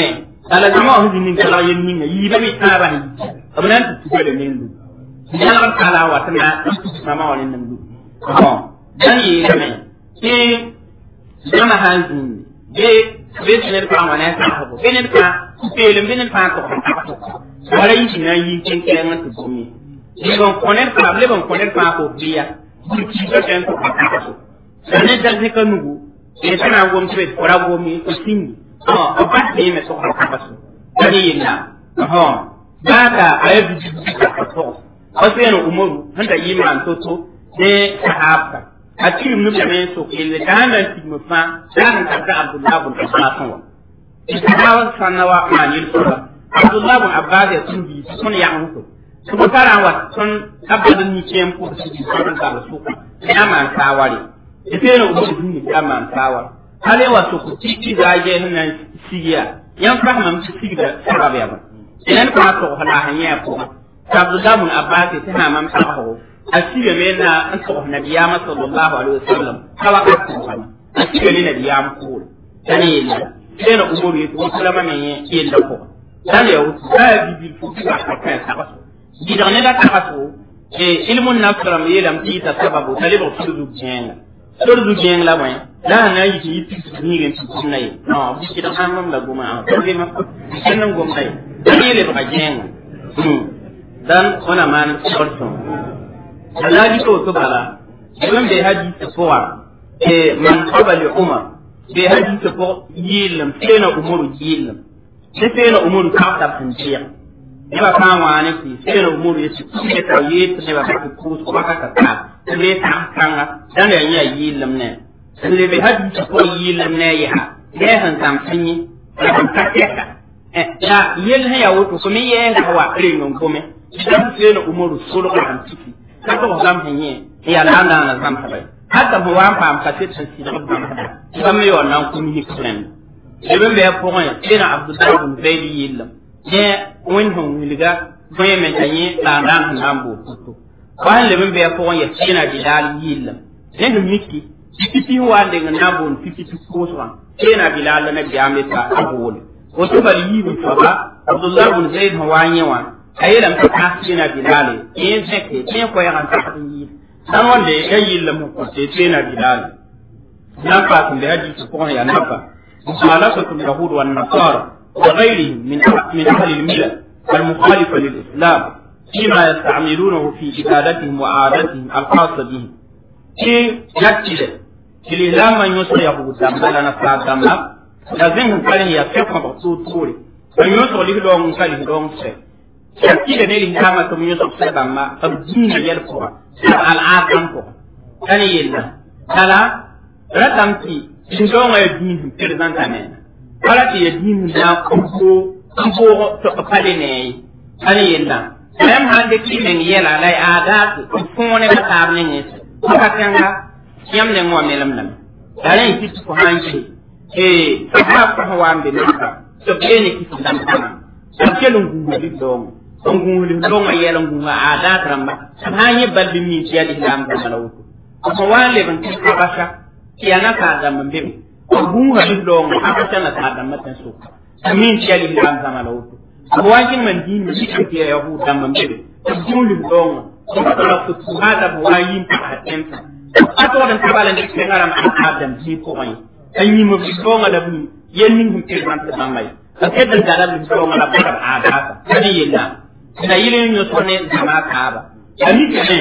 ala zama wa hujin kala yin ninga yi ba mi taba ni abnan tu tu le min du ya la kala wa tana mama wa nin du oh dan yi me ke zama hanzin be be ne ka ma na ta ko be ne ka be le be ne ka ko wala yi na yi ken ken ngat tu mi ni bon koner ka le bon koner ka ko biya bu ki ka ken ko ka ko ne dal ne ka nugu e tana gom tebe ora gomi ko singi oh o pat ne me so ka ka so dani yinna oh baka ayi bi ka ko o se no umaru handa yiman to to de sahaba a cikin mu da mai so ke da hana ki mu fa dan ka da Abdullah bin Abbas wa ita hawa sanawa manil sura Abdullah bin Abbas ya sun bi sun ya mutu su ko tara wa sun abadin ni ke mu su ji sun ka su ya man tawari ita ne ubu din ni ya man tawari hale wa su ku tiki da je nan sigiya yan fahimta mu sigiya sababu ya ba idan kuma to hala hanya ko Abdullah bin Abbas ta na man tawo asibe me na an tsohon nabiyama sallallahu alaihi wasallam kawa ka tsohon asibe ne nabiyama ko tani yilla sai na umaru ya ko sallama ne yin da ko dan ya wuce da bibi ko ba ka kai ta ba gidan ne da ta ba so e ilmun nafsara me lam ti ta sababu talibu sudu jenga sudu jenga la mai da na yi ki ti ni ga ti kun nai no bi gidan an mam da goma a ko ma kenan goma nai dan ne ba jenga dan ona man sorto alhaji to to bala ibn bai haji ta fowa e man qabali umar bai haji ta fo yilam sena umaru yilam sai sena umaru ka ta tantiya ne ba kan wa ne ki sena umaru ya ci ke ta yi ne ba ka ku ko ka ka ta ne ta kan dan da ya yilam ne sai bai haji ta fo yilam ne ya ne han tam sanyi kan ta ka ya yel ha ya wuto kuma ye ga wa ringon kuma idan sena umaru sulu kan ciki kaga ko gam henye ya la anda na zam tabai hadda mo wan pam ka tit san sida ko gam me yon nan kun ni kren ibn be ko ngai ina abdullah bin zaid yillam ne won hon wiliga goye men tanye la ndan nan bo kuto wan le be ko ngai ina bilal yillam ne no miki fifiti wande nga nabon fifiti kuswa ina bilal na biame ta abul wato bali yi bi fa abdullah bin zaid hawanyewa ayelam ta kasina bilale in seke in ko yan ta yi dan wanda ya yi lamu ko te tena bilale nan fa kun da haji ko ya nan fa mukhalafatu yahud wan nasara wa ghayrihim min min ahli al-milal المخالفة للإسلام فيما يستعملونه في عبادتهم وعاداتهم الخاصة بهم. في جدد في الإسلام من يسر يهود دم بل نصار دم لازم كان يفقه بصوت طوري من يسر له لون كان لون سيء shakki ne ni kama to mi yusuf sai bamma abdina yel ko al aqam ko tani yella kala ratam ti shindo ngai din president ane kala ti din na ko ko to pale ne tani yella même hande ki men yela lai ada ko fone ka tab ne ne ka kanga yam ne mo melam nam dare ti ko hanji eh sahaba ko wambe naka to bene ki dam dam Sarkelun gugu dong on gunguli donga yela gunga ada tramba hanye balbi mi tiya di lam da malawuto ko wale ban ti kabasha kiyana ka da mambe ko gunga di donga akata na ta da matan so min tiya di lam da malawuto ko wajin man dini shi ke tiya yahu da mambe ko gunguli donga ko ta ko tu hada bo wayin ta hatemta ato dan tabala ne ke ngara ma adam ji ko mai anyi mo bi donga da bi yenni hum ke man ta mai akedan da da bi donga da ba ada kani yella na yili nyo sone zama kaaba ami kene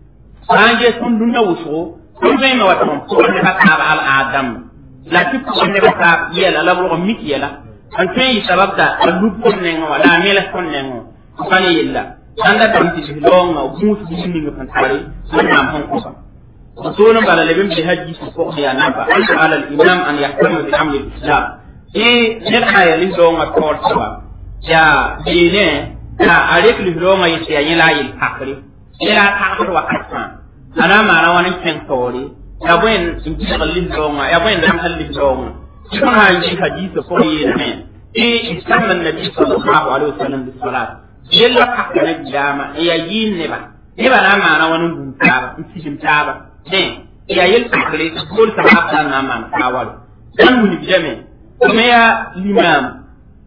sanje sun dunya wuso sun zai ma wata ko ne ka kaaba al adam la ti ko ne ka kaaba yela la bo mi yela an kai sabab da alu ko ne ngo wala mela ko ne ngo kani yella anda tam ti longa mu su ni ngi fan tare sun na hon ko ba sunan bala labin bi haji su ko ya na ba al ala al imam an yahtamu bi amri al islam eh ne aya lin donga ko ba ya dine ka a rek li ronga yi ya yila yi hakri ila ta hakri wa kasma ana ma na wani ken tori ya buen in ji ga li ronga ya buen dan hal li ronga kuma ha yi hadisi ko yi ne e istamma nabi sallallahu alaihi wasallam bi salat yalla ka kana jama ya yin ne ba ne ba na ma na wani gunta ba in ci ta ba ne ya yil hakri ko ta ha na ma kawal dan mun bi jame kuma ya limam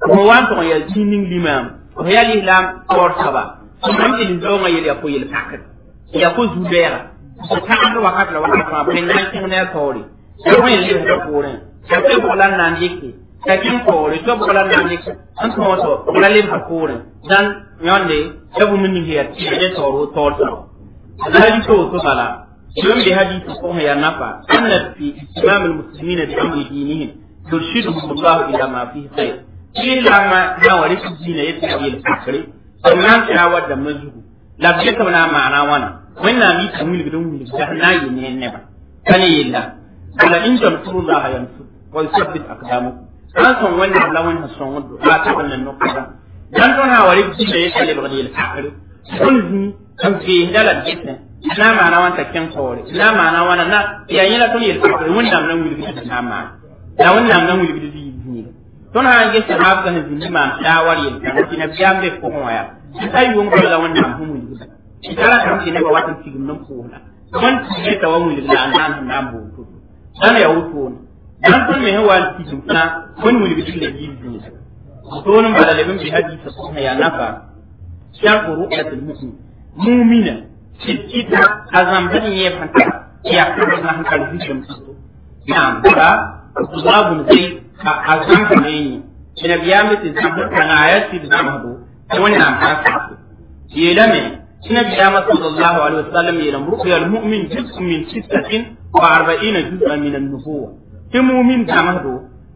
ko wan to ya jinin limam ko ya lam tor saba mam din do nga yel ko yel pakat ya ko zubera ko ta an wakat la wakat ma ben nan kin ne tori ya ko yel ko ko ne ya ko lan nan yake ka kin ko ri to ko lan nan yake an ko to ko lan lim ko ne dan yonde ya bu min ni ya ti ne toro tor saba hadi to to bala يوم بهذه الصفوة يا نفع أن في إسلام المسلمين بأمر دينهم يرشدهم الله إلى ما فيه خير إلى ما نورث الدين يتبعي الفكر فما شاوى دمجه لا بيتنا معنا وانا وإن أمي تمويل بدون ملك جهنا ينين نبا كان يلا ولا إن تنصروا الله ينصر ويثبت أقدامكم an son wannan lawan na son wando ba ta wannan nokta dan don ha wari ji da yake ba da alfaqari kun zi kan fi dala jitne na ma na wanta ken kore na ma na wana na ya yi la to yi alfaqari wannan nan wuli da na ma da wannan nan wuli da yi ni ton ha ge sahab kan zindi ma shawari ya kan kina biyam be ko waya sai won ko la wannan hu mu yi kala kan kina ba watan tigum nan ko na man ti ta wa mu da an nan na bu dan ya wuto dan kun me hawa tigum na kun mu bi da yi ni to nan ba da lebin bi hadisi ko ya nafa shan ru'yatul mu'min mu'mina kita azam bani ye fanta ya kuma na hankali hishin na'am ba Abdullah zai a azam ne ni ina biya miki zan kana ayati da zama hado wannan haka yelame ina biya masa sallallahu alaihi wasallam yelam ru'yal mu'min juz'un min sittatin wa arba'ina juz'an min an-nubuwah ti mu'min zama hado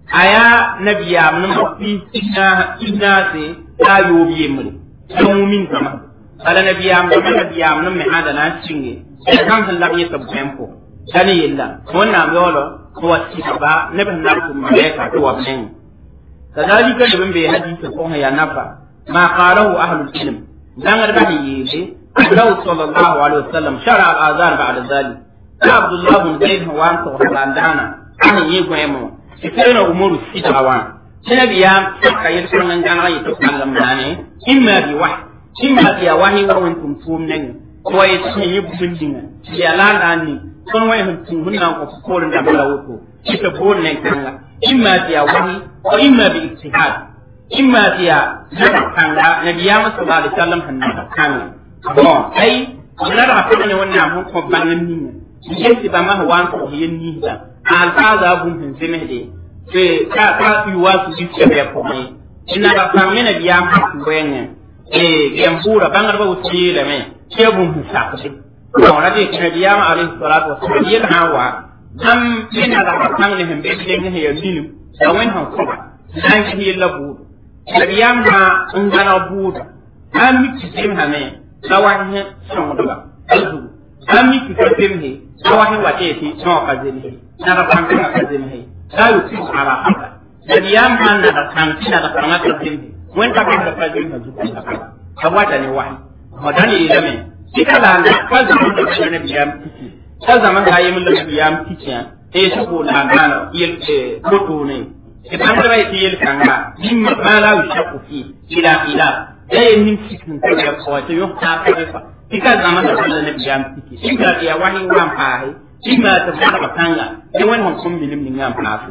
aya nabiya mun mafi ina ina se ta yobiye mun ti mu'min zama hado ala nabiyam da nabiyam nan mai hada na cinge da kan san labiye ta tempo dani yilla wannan yolo ko wati ba ne ban na ku malaika to wa ben kadalika da ban bai hadisi ko ya nafa ma qalahu ahlul ilm dan ga ba yele Allah sallallahu alaihi wasallam shara al-azan ba'da zalik Abdullah bin Zaid wa to landana an yi gwemo ikirna umuru sitawa sinabiya ka yi sunan gana yi to kallam dane imma bi wahyi imma biya wani wa wani tumtum nan ko ya ce yi bubin dinga ya lana ni kon wai hun tun hunna ko ko da bala wuto ita bon nan kanga imma biya wani ko imma bi ijtihad imma biya na kanga nabiya sallallahu alaihi wasallam hanna kanga bon ai wannan da hakuri ne wannan mun ko banan ni ne yake ba ma wan ko yin ni da alfaza bun hin zeme de ke ka ka yi wasu bi ce ya ko mai ina da kamena biya ma ku bayan eh gem pura bangar ba uti le me ke bum sa ko ko na de kina biya ma alayhi salatu wassalam yin hawa dam ina da kan ne hembe de ne ya dinu da wen han ko dan ki la bu da biya ma in gana bu da an mi ki sim ha me da wa ne son da alzu an mi ki sim he da wa ne wa te ti no ka zeni na da kan ka zeni da yu ti ala haka da biya ma na da kan kina da kan ka zeni wen ka da fajin na zuwa ka wata ne wahi madani ila me kika la na ka zaman da kana biya miki ka zaman da yi mun da biya miki eh su ko na na yel ko to ne ke ban da bai yel kanga min ma la yushaku fi ila ila eh min cikin ta ya ko ta yo ta ka fa kika zaman da kana biya miki kika ya wahi wan fa hai kima ta fara kanga ne wannan kun bilim ni ngam fa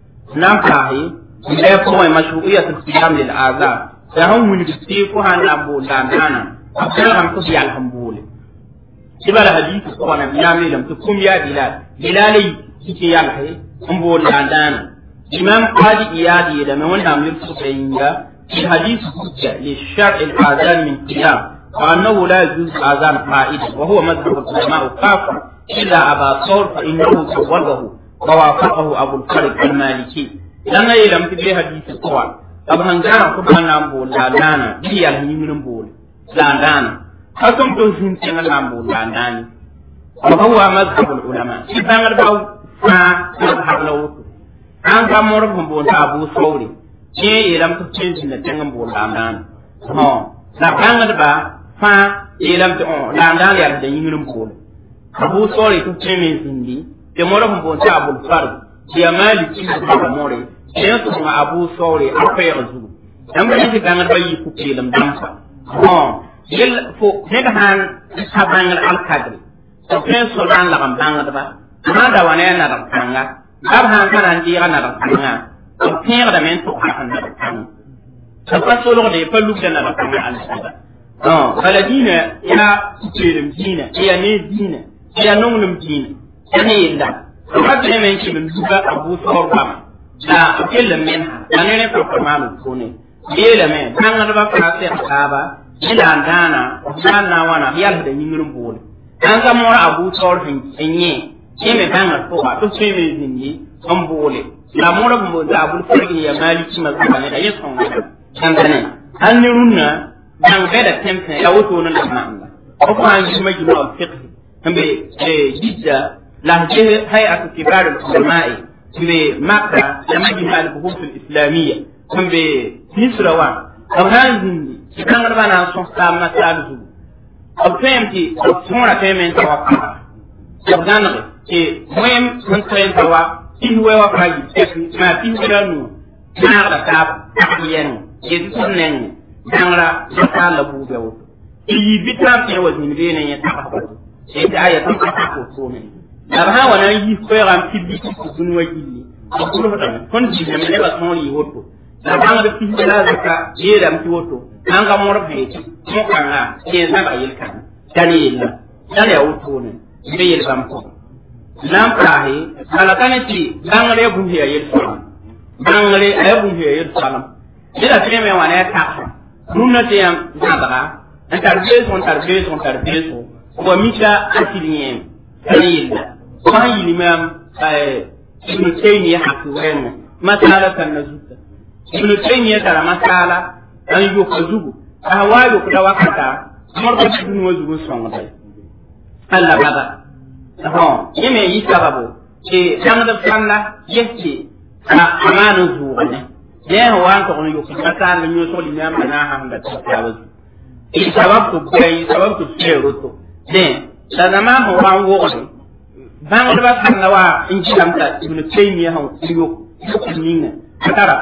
nan fa hai ya kuma mashru'iyatul qiyam lil azab da han wuli ti ko han lambo da nana akara ham ko ya alhambule sibala hadith ko na biya me lam to kum ya bilal bilal kike ya alhay ambo da nana imam qadi iyadi da me wanda amir su kayinga في حديث حجة للشرع الآذان من قيام وأنه لا يجوز آذان قائد وهو مذهب العلماء كافة إلا أبا ثور فإنه صوبه ووافقه أبو الفرج المالكي لما يلم في حديث القوى abu hangara ko bana mbo la dana bi ya ni min mbo la dana hakum to hin tin la mbo la dani wa huwa madhhab al ulama idan ga baw fa madhhab la wutu an ga mor mbo ta abu sauri je ilam to tin tin tin mbo la dana ho la banga ba fa ilam to la dana ya da yin mbo abu sauri to tin min zindi te mor mbo ta abu fard ya maliki ko more sai su kuma abu saure akwai yanzu dan ba yake dan ba yi kuke lam dan fa ha yel fo ne da han ta bangal al kadri to kai so dan la kan bangal ba ma da wane na da kanga ab han kana ndi ana da kanga to kai da men to ha kan da kan ta pa solgde pa lugda na ba kama alsada bala dina ya kupeelem diina ya ne diina ya nonglem diina ya ne yella ba tɩ men kɩ men duga a bʋʋsgr goama la b kellem men la ne ne pa maan pʋʋne yeelame bãngdbã fãa sɛg taaba ne la n dãana b sã n na n wãna b yalsda yĩngr n boole an ka mor a bʋʋsgr n yẽ yẽ me bãngr pʋga tɩ tõe me zĩndi n boole la mor b la bʋl fãrg ya maalikima zaba ne la yẽ sõngda kãndane an ne rũnnã bãng bɛda tẽmsẽ ya wotone la maanda b fãa n yisma yĩma b fiqh n be jidda la je hay'atu kibar al-ulama'i be makka da majma al-buhut al-islamiyya kun be misra wa abhan zindi kan garba na son ka masal zu abtemti tsora temen ta wa abdan ke moyem kun tren ta wa ihwe wa faji ma ihwe da nu na da ta yen ye tunnen dangra ta la bu be wo yi bitam te wa zindi ne ya ta ba sai da ya ta ko ko ne la ba wa nan yi ko ram tibbi ko dun wa gilli ko ko da kon ji ne ba ton yi woto la ba da tibbi la zaka ye ram ti woto an ga mor be ti mo kan ha ke na ba yel kan tani yella tani ya woto ne be yel bam ko lam prahi kala kan ti bangare bu ya yel salam bangare ay bu ya yel salam ila tene me wa ne ta nunna te yam zabara an tarbe son tarbe son tarbe son ko mita asilien tani yella ba yi limam ibn taymiya haki wayna masala kan na zuta ibn taymiya tara masala an yi ko zugu a wayo ku da wakata mar ko dun wa zugu songa dai Allah baba ho yeme yi sababu ke dan da sanna yake a amanu zuwa ne ne ho wan ko yo ku masala nyo so limam na ha da tawazu e sababu ko bai sababu ko tsero to ne sanama ho wan wo bãngdbã sãnga wa n gɩlamda ibn taymiya sã yok yok ninga a tara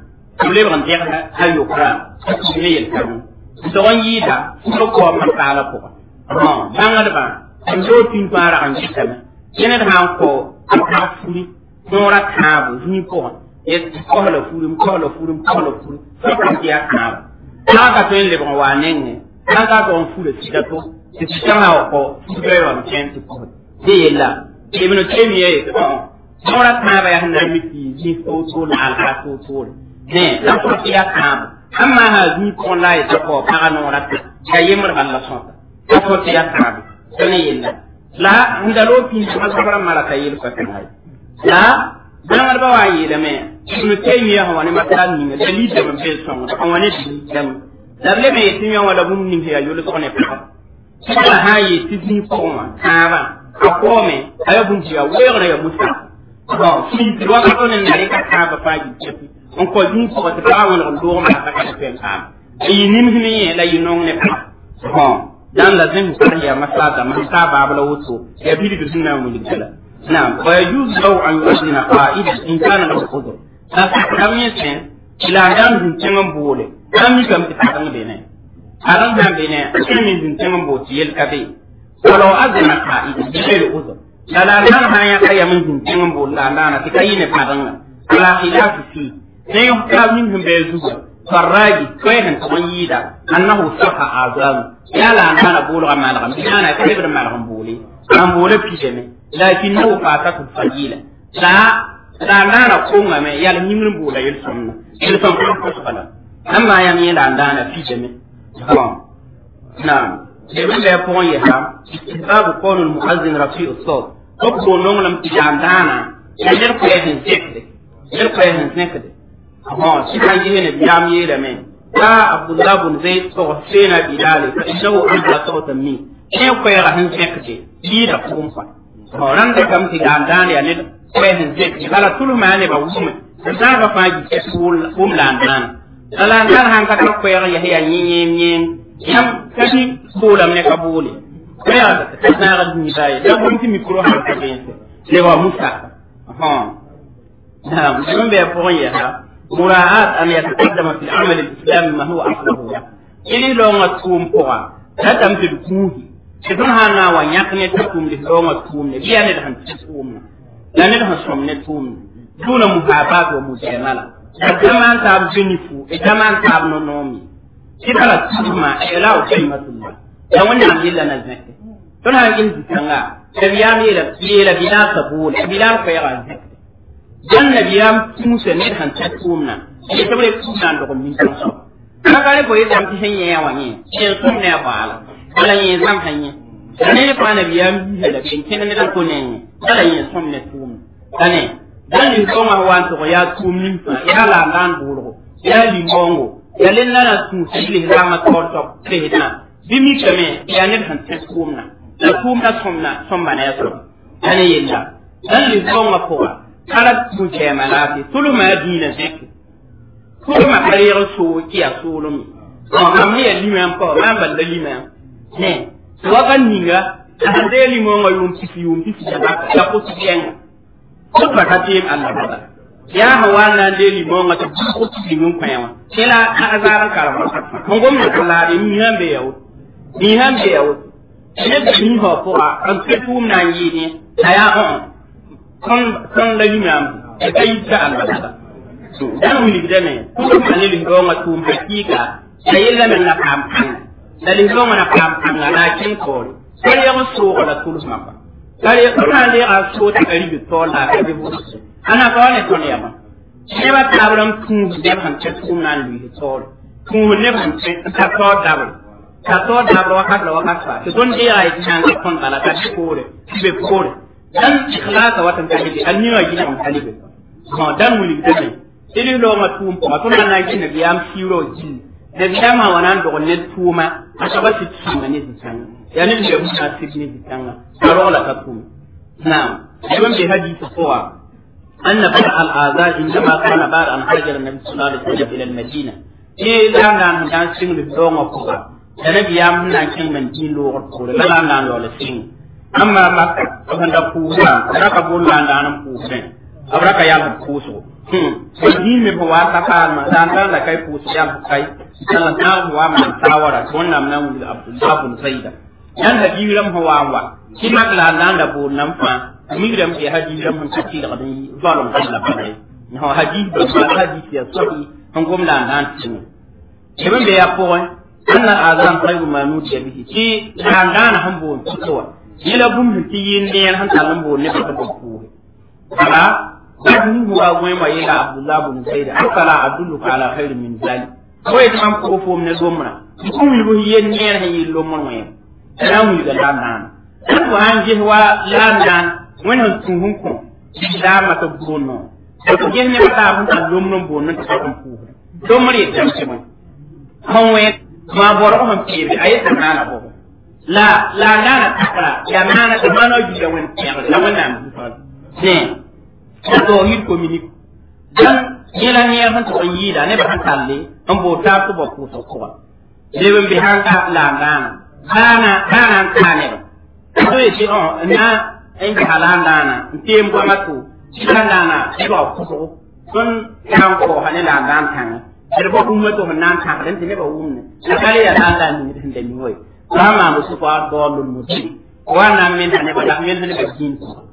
b lebg n dɛgda a yokra ne yel-kãng n tog n yɩɩda furo kao masaala pʋgã bãngdbã n loog tĩn fãa rag n gɩtame yẽ ned sã n kao n tag furi noora kãabo zĩig pʋgã kohla furi m kohla furi m kohla furi fo n tɩ yaa kãabo sã ka tõe n lebg n waa nengẽ sã ka tog n fura sɩda to tɩ tɩ sãnga wa kao fur-bɛɛ wam kẽn tɩ pʋgẽ tɩ yella ibn taymiya ye nora kãaba yaa na miti zĩ toor-toor la alha toor-toor ne la fo tɩ yaa kãabo amma ha zĩ põn la a yeta kao pãga noora tɩ ya yembr balla sõta la fo tɩ yaa kãabo tõe ne yella la n da loo pĩnd masabra malaka yel pa tẽngã la bãngdbã wa n yeelame ibn taymiya sã wa ne masal ninga dalil dame be sõngda a wa ne dalil dame la b leme yetɩ yõ wala bũmb ning ya yʋlsg ne pʋgã la sã n yetɩ zĩ pʋgẽ wã kãabã a kome a ya bunti ya weera ya musa bon fi wa ka tonen na ka ka ba fa ji cepi on ko jin ko ta ka won do ma ka ka pen ka yi nim himi ye la yi nong ne ka bon dan la zin kar ya masada man ta ba bala wuto ya bi da sunna mun dikala na wa yajuz law an yuzina qa'ida in kana lahu qudr ta ka kam ye sen ila dan din tengan bole kam mi kam ta kan be ne aran dan be ne min din tengan bo tiyel ka be ولو أذن قائد بغير عذر لا لا لا لا يا كيا من دين كم بقول لا لا لا تكاين فارنا على خلاف فيه سيحكى منهم بيزوجا فالراجي كوين تغييدا أنه صح أعظام يا لا أنا بقول ما لهم أنا كبر ما لهم بولي أنا بقول بيجمع لكنه فاتته الفجيلة لا لا لا نقوم ما يلا نمر بولا يلسون يلسون كل أما يعني لا لا لا بيجمع نعم لمن لا يكون يها استحباب كون المؤذن رفيع الصوت أبقوا نوم لم تجعل دانا يجر قيهن سكد يجر قيهن سكد أها سيكا جهن بيام يلا من يا عبد الله بن زيد صغفين بلال فإنه أجل صوتا مين شيء قيهن سكد ليدا قوم فا ran da kam ti dan dan ya ne qiyahn sكد kala tulu ma ne ba wume da ga faji kul um lan dan lan dan han ka ko ya ya yin yin yam kati bolam ne ka bole kaya na ga ni baye da mun ti mikro ha ka ben le wa musa ha na mun be ko ya ha muraat an yataqaddama fi al-amal al-islami ma huwa asluhu ili lo nga tum poa ta tam ti kuhi sidon ha na wa nyak ne ta tum li lo nga tum ne biya ne da han ti tum na ne da han som ne tum duna muhabat wa mujamala da jaman taab zunifu e jaman taab no nomi kibala tuma e la o kalimatullah ya wannan yilla na zake to na yin zikanga da biya mi la yela bila kabul bila fa ya zake dan nabiyam musa ne han ta tumna e to le tumna ndo ko min kan so kagare ko yadda mutum hanya ya wanye shin sun ne ba ala ala yin zam hanya ne fa nabiyam bi da bin kin ne dan ko ne ala yin sun ne tum dane dan ni ko ma wan to ya tum nin fa ya la dan buru ya limongo ya len na tu sili rama to to tehna bimi kame ya ne han ta tumna da tumna somna somma ne so dane yilla dan ni ko ma ko kala tu je malati tulu ma dina zikri kuma ma kare so ki a solo mi ko ma me ya lima ko ma ba da lima ne to wa kan ninga a de limo ngo yum ti fi yum ti fi da ba ya ko ti yen ko ba ta ti Allah ba ya hawa na de limo ngo ta ko ti yum kwa yawa kila a azaran karama mun gom na kala de mi han be yawo mi han be yawo ne da ni ho ko a an ti tum na yi ne aya on kon kon la lima e kai ta Allah ba dan wuli dame kuma mane lingo nga tum hakika da yella men na kam kan da lingo nga na kam kan na kin ko kare ya so ko la tulus mapa kare ya kana le a so ta kari bi to la ka bi bu ana ko ne ko ne ba ne ba tabram tum de han ta tum nan li to tum ne ban ta to dabal ta to dabal wa ka wa ka sa to don dia ai kan kon bala ka ko re be ko re dan ikhlasa watan ta bi an ni wa gina on talibe ma dan wuli dame ili lo ma tum po to na na kin bi am siro ji da biya ma wannan do ne tuma a saba ti tuma ne zitan ya ne da mu na ti ne zitan karo la ka tum na'am ibn bi hadisi kowa anna bada al aza inda ma kana bar an hajar nabi sallallahu alaihi wasallam ila al madina e da na dan sing li do ma ko da ne biya mun na kin man ji lo ko da la na lo la sing amma makka to da ku ba da ka bon na nan ku ne abraka ya ku so din me wa ta kan ma dan dan da kai ku su ya kai sallan na wa man tawara to wannan nan wuri abdullah bin zaida yan da jiram hawa wa shi mak la nan da bu nan fa mi da mu haji da mun ci da gadin zalum Allah ba ne ni ha haji ba ba haji ya sabi an gom la nan tin ibn da ya ko anna azan khayru ma nudi bihi shi nan dan han bu to ila bum ti yin ne han talan bu ne ba ta ku ala dadin huwa gwe ma yela abdullah bin zaid akala adulluka ala khair min zalik ko yata man ko fo ne gomna ko mi bo yen ne ha yi lo mon wen era mu ga lan nan ko an je wa lan nan wen han tun hun ko da ma to gono ko gen ne ta hun ta lom non bonno ta kan fu do mari da ce man han we ma boro han pire ayata nana bo la la nana takra ya nana ta mano ju da wen ya da wannan ne to yit communique dan yela ne han to on yida ne ba han talle on bo ta to ba ku so ko le ben bi han ka la ngana kana kana kane ba to yi on na en bi halan dana tem ko matu silan dana e ba ku so don kan ko hane la dan kan er ba umma to nan kan den ne ba umne la kale ya dan dan ni den ni hoy kama musu fa dolul muti wana min hane ba da min hane ba kin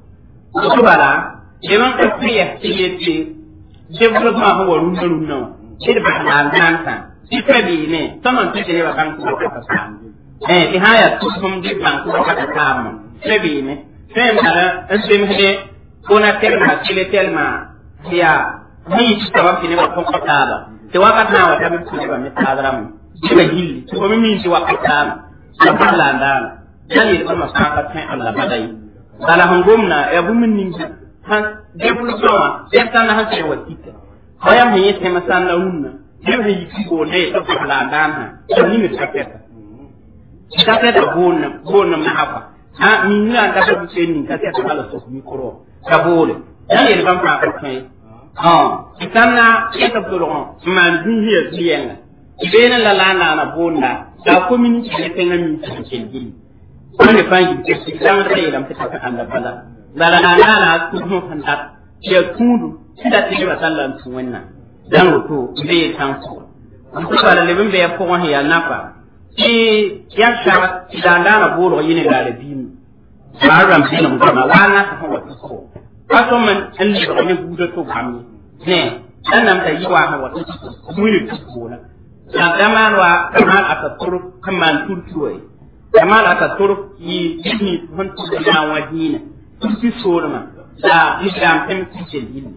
ko bala Eman ka priya tiyete développement ho wa runna runna wa ida ba halan tanta ti tabi ne saman ti ne ba kan ko ka ta eh ti haya tu sum di ban ko ka ta kam tabi ne sai mala asim hede kona telma tile telma ya ni ti ta wa ne ba ko ka ta ba te wa ka ta wa ta bi ku ba mi ta dara mu ba hilli ko mi mi ti wa ka ta ba ba la ndana yani ko ma ka ka ta Allah badai dala hangumna ya bumin ninja han développement den tan han se wa tika hayam he yete masan la unna dem he yiki go ne to la dan ha to ni mi tapeta tapeta bonna bonna ma hafa ha mi ni anda ko se ni ka ta kala so mi koro ka bole ya ye ban pa ko kai ha itanna eta to lo ma ni hiya biyenga ibena la la na na bonna da community ne tenga mi ta kelgili wani fangi ke sidan rai lam ta ka anda bala dala na na na tuhu handa ya tudu sida tigi ba sallan tu wannan dan rutu be tan ko an ko bala lebin be ko wani ya nafa shi ya shara idan da na bolo yini da da bimu ba ram bi na mutama wana ta ko ko kaso man an li ba ne buda to gami ne dan nam ta yi wa ha wa mu ni tukuna na daman wa kaman aka turu kaman turtuwai kaman aka turu yi ni hun tu da wa dina turtu sorma da islam tem tijen yin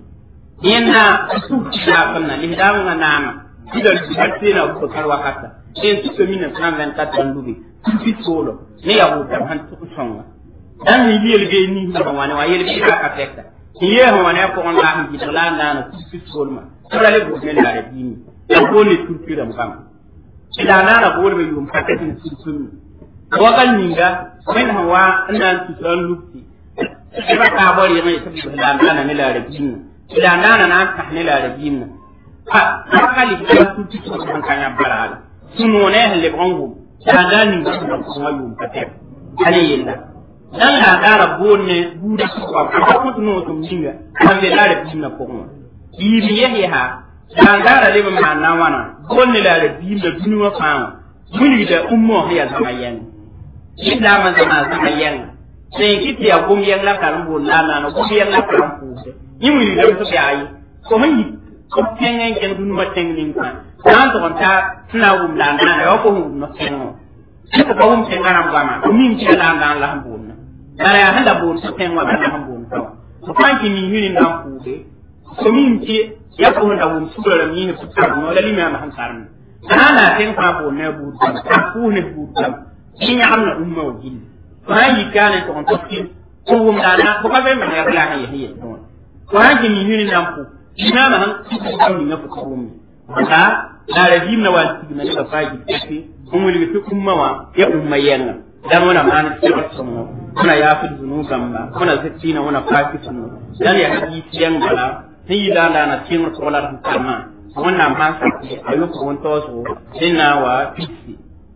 yana su da fanna lihdam na nama idan su na ku karwa kata sai su ko mina san van kat ban dubi turtu solo ne ya hu tam han tu songa dan ni yel ge ni ba wani wa yel ge ka tekta ye ho wani ko on la hin la na na turtu solma kala le bu ne la re dini ya bone turtura mukam ila nana bone be yum pakatin turtun wakal ninga men hawa ina tuturan lukti ina ka bori mai tabi ila nana ne la rabin ila nana na ta ne la rabin ha akali da tutu kan kan ya barala suno ne helle bongo ya da ninga ko ma yum pakat ale yella dan la dara bonne buda ko ko ko no tum ninga kan be la rabin na ko yi biye ha dangara lebe ma na wana gonne la le bim da duniya fama muni da ummo ya zama yan illa man zama zama yan sai kiti ya gum yan la karam bo la na no gum yan la karam pu ni muni da su ya yi ko mun yi ko tengen ken dunu ma tengin ka dan to ta tuna gum la na yo ko hum no tengo ko ko hum tengaram gama ko min ce la na la hum na dara ya handa bo su tengwa ba la hum bo ko fanki ni yuni na pu de ko min ce ya ko da wum su da mi ne futa no la limi ma han karam ana ten fa bo ne bu ta ku ne bu ta in ya amna umma wa jin fa yi kana to on tokin ko wum da na ko ba be ma ya la ha yi to ko ha ji mi ni nan ku ina ma han ku ko ni na fu ko wum ta da ra jim na wa ti na da fa ji ti kun wuli fi umma wa ya umma yana dan wana ma na ci ko mo kuna ya fi zunuban ba kuna zatti na wana fafi sunu dan ya ji tiyan gala yi la la na tin ko la tan kama wannan ma sa ke ayu ko won to so dinna wa fiti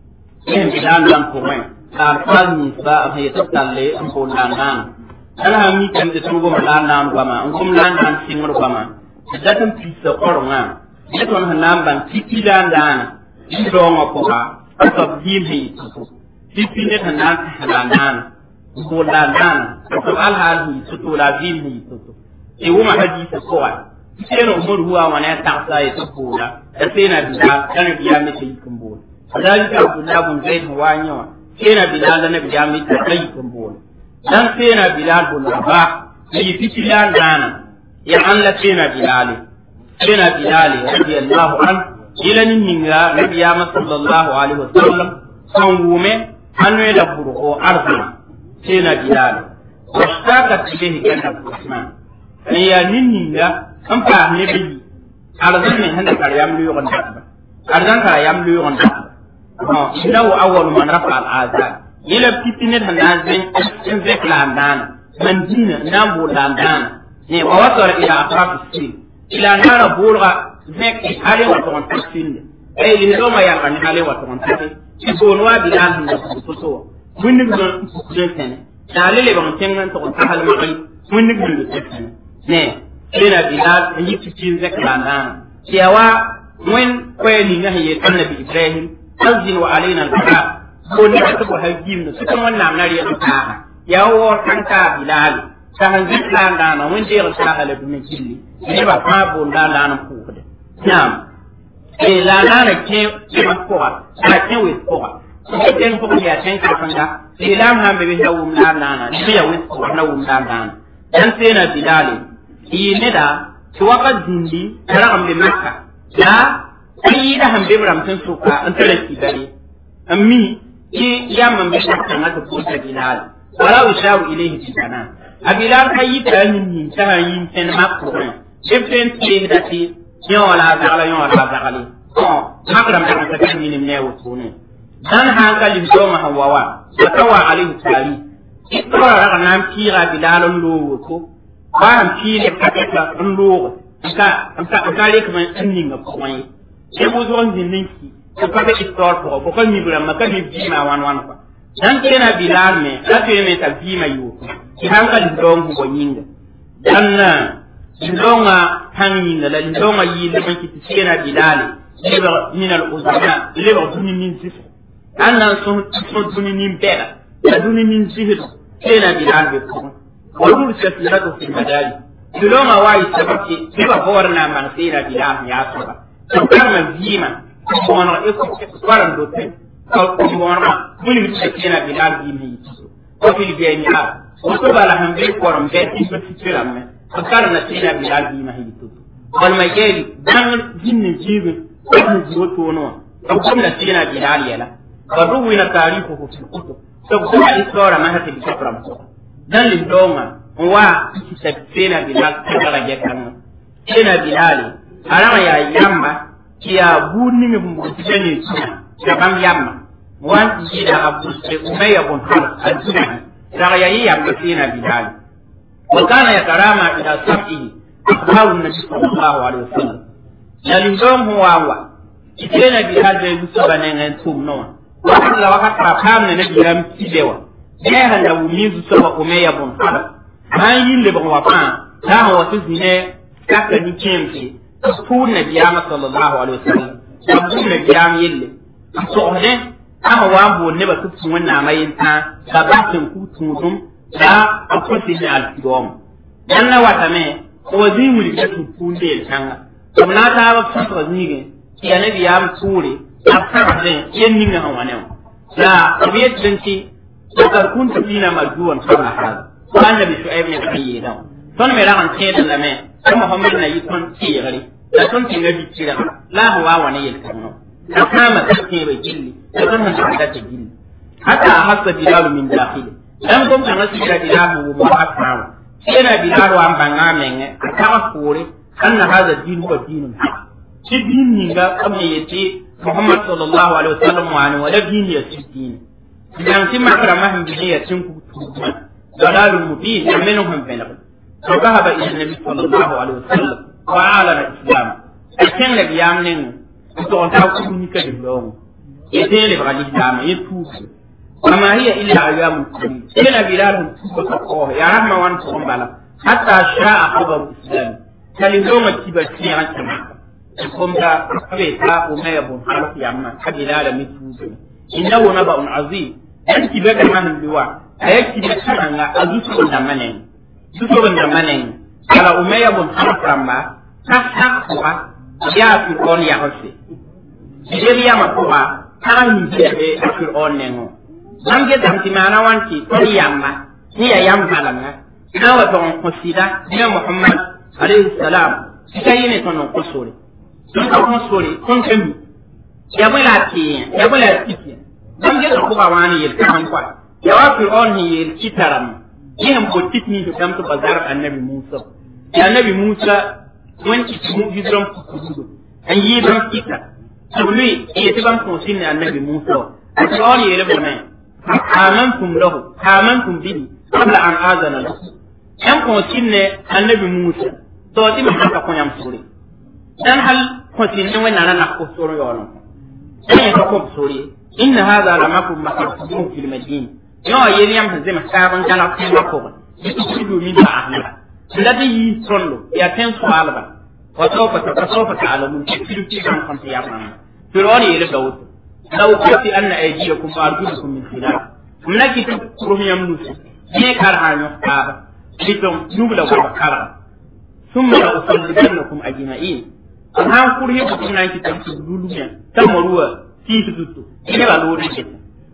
yin bidan dan ko mai ta fal ni ba a yi tattalle an ko la nan ala ha mi kan de to go la nan ba ma an kum la nan tin ko ba ma da tan pisa ko nga ne ton han nan ban titi la nan ni do ngo ko ha ta bi mi titi ne tan nan la nan ko la nan ko al hal ni to la bi mi to e wuma hadisa kowa sai na umar huwa wani ya tafsa ya tabbona da sai na bila dan biya mata yi kan bola kadalika abdullah bin zaid huwa yawa sai na bila dan biya mata yi kan bola dan sai na bila bin rabah yi fitilan dana ya an la sai na bilal sai na bilal radiyallahu an ila nin ninga nabiya sallallahu alaihi wasallam san wume an ne da burko arzuna sai na bilal washtaka ilayhi kana rahman ya ninninga an pa ne bi arzan ne handa kar yam lu yon da arzan kar yam lu yon da ha innahu awwal man rafa al azan ila pitine handa zin in zek la dan man dina nan bo la dan ne wa wasar ila atraf sin ila nara bulga zek hale wa ton sin ay li do ma ya kan hale wa ton sin ci bon wa bi dan handa ko so mun ni don ko sen dalile ban tengan to ta hal ma kai mun ni don ko ne ina bilal yi cikin zakrana cewa mun kweli na haye annabi ibrahim azin wa alaina al-bala ko ne ta ko hajjim ne su kuma wannan nari ya ta ya wo tanka bilal ta han zakrana na mun je ta hala dun killi ne ba fa bo da da na ku da nam e la na na ke ma ko ta ke we ko ko den ko ya tan ka fanga ilam ha be be hawum la na na ne ya we ko na wum la na dan sai na bilali yi ne da ki waka dindi tara am de makka ya ai da ham be bram tan suka an tare ki gare ammi ki ya man be ta kan ta ko ta bilal wala ushawu ilayhi bi sana abilal kai ta yin ni ta yin tan makko different ke da ti yo wala zagala yo wala zagali ko makram ta ta kan ni ne wato ne dan hankali do ma hawawa tawa alayhi tali ikra raga nan kira bilalon lo ko ba han fili paketa n loog ka ka le kuma n ninga pʋgẽ ye sai mo zo n zĩnd n ki tɩ pa be istɔɔr pʋgɔ bʋ ka mib rãmbã ka mib biimã wan wan kɔa dan tẽena bilaal me la tõe me t'a biimã yooku tɩ sãn ka lindɔng bʋgɔ yĩnga dan lindɔngã pãng yĩnga la lindɔngã yɩɩlm n kɩ tɩ tẽena bilaale lebg min al uzama lebg dũni nin zɩfg ãn na n sõs dũni nin bɛga la dũni nin zɩsd tẽena bilaal be pʋgẽ والمرسل في في المداري dulonga wa yi sabaki biba bor na man sira bila ya saba to karma vima ko na e ko faran do te ko ko na mun yi tsina bila vima yi ko fil bi ni a ko to bala han be ko ram be ti ko tsira me ko karna sira bila vima yi to wal ma yeli dan jinni jibe ko ni jiwo to no ko ko na sira bila yala wa ruwina tarifuhu fil kutub to ko isora ma hati bi kabram dan lindonga wa kisabena bilal kagara gekanga ina bilali alama ya yamba kia buni mi mbutene tina ya bam yamba wan jida abuse umayya bun hal al-junahi daga yayi yamba tina bilali wa kana yatarama ila sab'ihi akhbaru nabi sallallahu alaihi wasallam ya lindong huwa wa kitena bilal da yusuba ne ngan tumno wa Allah wa ka kamne ne biram tidewa jeha da wumizu saba umayya bun hal an yi lebg wa fãa taa sẽn wa tɩ zĩnɛ kaka ni kẽemse tʋʋd nabiyaamã sallallahu alaihi wasallam la b bũmb nabiyaam yelle n sogsdẽ a sẽn wa n boond nebã tɩ b tũ wẽnnaamã yentã la bas sẽn kug tũudum la b kõ sɩd ne alkidoom dãnna watame tɩ wa zĩig wilgda tɩ b pũun deel kãnga b na n taab b sõsga zĩigẽ tɩ ya nabiyaam tʋʋre la b sãgsdẽ yen ninga sẽn wa ne wã la b yetdẽ tɩ lakad kuntu fina marjuwan qabla hada annabi shu'aib ne kan yi dan ton me ran ce da lame sai muhammad na yi ton ci gari da ton tinga bi kira la huwa wa ne yel kan da kama take bai gilli da ton han da ta gilli hatta hasa bilal min dakhil dan gom kan asu da bilal mu ba asama sai na bilal wa banga men aka kore anna hada din huwa dinun shi din ni ga kamar yace muhammad sallallahu alaihi wasallam wa ne wala din ya ci din idan kin makara mahim bi ya cin ku ضلال مبين منهم في الغد فذهب الى النبي صلى الله عليه وسلم واعلن الاسلام لكن النبي يامن تقول تاكل نيكا دبلون يتين لبغى الاسلام يتوب وما هي الا ايام قليل الى بلال تقول يا رحمة وان تقوم بلا حتى شاء خبر الاسلام كاليوم تبا سيرا كما تقوم دا فيتا وما يبون حرف ياما كبلال متوب انه نبأ عظيم انت بدا من اللواء a yake da kananga a zuciyar da manen zuciyar da manen ala umayya bun harfamba ta ta kuwa ya fi on ya hose idan ya ma kuwa ta ni je be a fi on ne ngo dan ge dam ti mana wanti to yamma ni ya yam halanga na wa ton kusida ni muhammad alayhi salam sai ne ton kusuri don ka kusuri kun kan ya bula ti ya bula ti dan ge ko ba wani yel kan kwa ya wa fir'aun ni yel kitaram yin ko tikni to kam to bazar annabi Musa ya annabi Musa wanki mu hidran ku kudu an yi dan kita to lui ya tiban ko sin annabi Musa fir'aun yel ba mai amantum lahu amantum bihi qabla an azana lahu yan ko sin ne annabi Musa to ti ma ka ko yam sure dan hal ko sin ne wannan na ko sore yono sai ka ko sure inna hadha lamakum maktum fil madinah yawa yeli yam zema sabon kala kuma ko yi domin ta ahla da da yi sollo ya ten so alba wa sofa ta sofa ta alamun ki fidu ki kan kan ya fama fironi yele dawud law qati anna aydiyakum wa arjulukum min khilaf mnaki tu kurum yam nusu ne kar hanyo ka litom nubla wa kara thumma la usallibannakum ajma'in an han kurhi ko tunan ki tan lulumiya tamaruwa ki tutu ina ba lori ke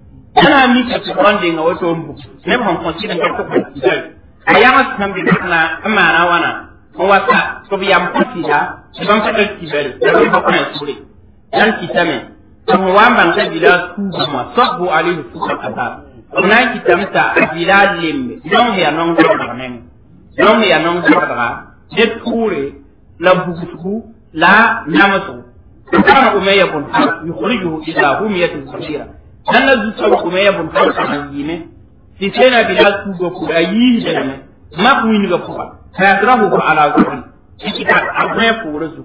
ana mi ka ci wanda nga wato mbu ne ban kon ci dan ko ko dai ayama tan bi na amana wana ko wata ko bi yam ko ci da ban ka ci bari da ba ko na sure dan ki tame to wa ban ka bila su ma sabu alaihi sukan ata ona ki tamta bila limbe non ya non ko da men non ya non ko da de ture la bugusu la namasu kana umayya bun yukhrijuhu ila humiyati kabira dan na zuciya kuma ya bunta kan yi ne ti sai na bila su go ku da yi da ne ma ku ni ga ku ba ta rahu ko ala guri ki ta abai fure su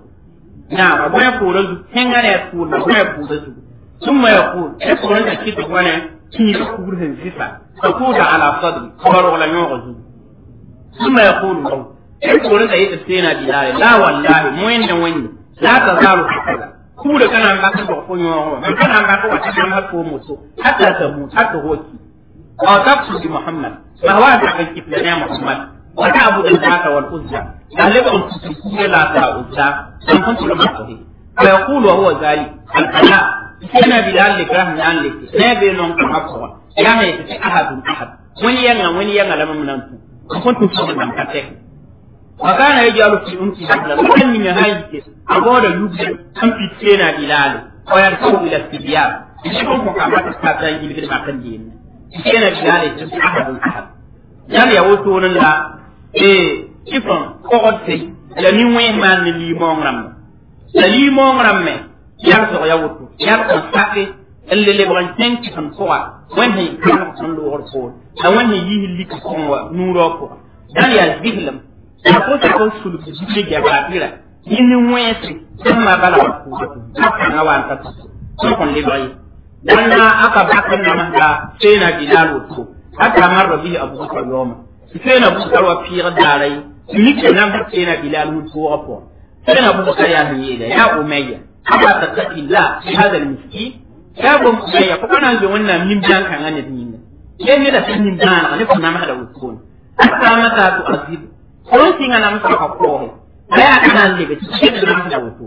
na abai fure su henga ne ku na abai fure su sun ma yaqul e ko da ki to wane ki da ku gurin sisa ko da ala sadri ko wala nyo go zu sun ma yaqul lahu e ko da yi sai na bila la wallahi mu yanda wani la ta zalu hakaza ku da kana ba ka ba ko nyo ba kana ba ko wata kan ko mutu hatta ta mu hatta hoki aw taqsu bi muhammad ma huwa da kan kifla ya muhammad وتعبد اللات والعزى غالبا تقول لا تعزى لم كنت لما تصحي فيقول وهو ذلك الفلاح كان بلال لك رحمة عن لك نبي لهم كما قوى يا هي أحد أحد وين ينا وين ينا لما من أنتم كنت تصحي من كتك وكان يجعل في أنت حبلا وكان من هايك أقول يبدأ أم في تينا بلال ويركب إلى السبيان يشوف مقامات الكاتين يبدأ ما كان دين تينا بلال أحد أحد yan ya woto nan la e ifan kogote la ni wen man ni li mong ram la li mong ram me yar so ya woto yar ko sake elle le bran ten ki fan ko wen he kan son lo hor ko la wen he yi li ko wa nuro ko dan ya zihlam ya ko ta ko sulu bi bi ga ba tira ni wen se sama bala ko ko na wa ta ko kon le bayi dan na aka bakan na ma sai na bilal woto حتى مر به أبو بكر يوما فين أبو بكر وفير داري ميك نام فين بلال متوقف فين أبو بكر يا هيدا يا أمية أما تتقي الله في هذا المسكين يا أبو أمية فكنا نزولنا من بلان كان غني دين ليه هذا في من بلان غني كنا ما هذا وتكون حتى متى تؤذب كل شيء أنا مسك أقوله لا أنا اللي بتشيل ما هذا وتكون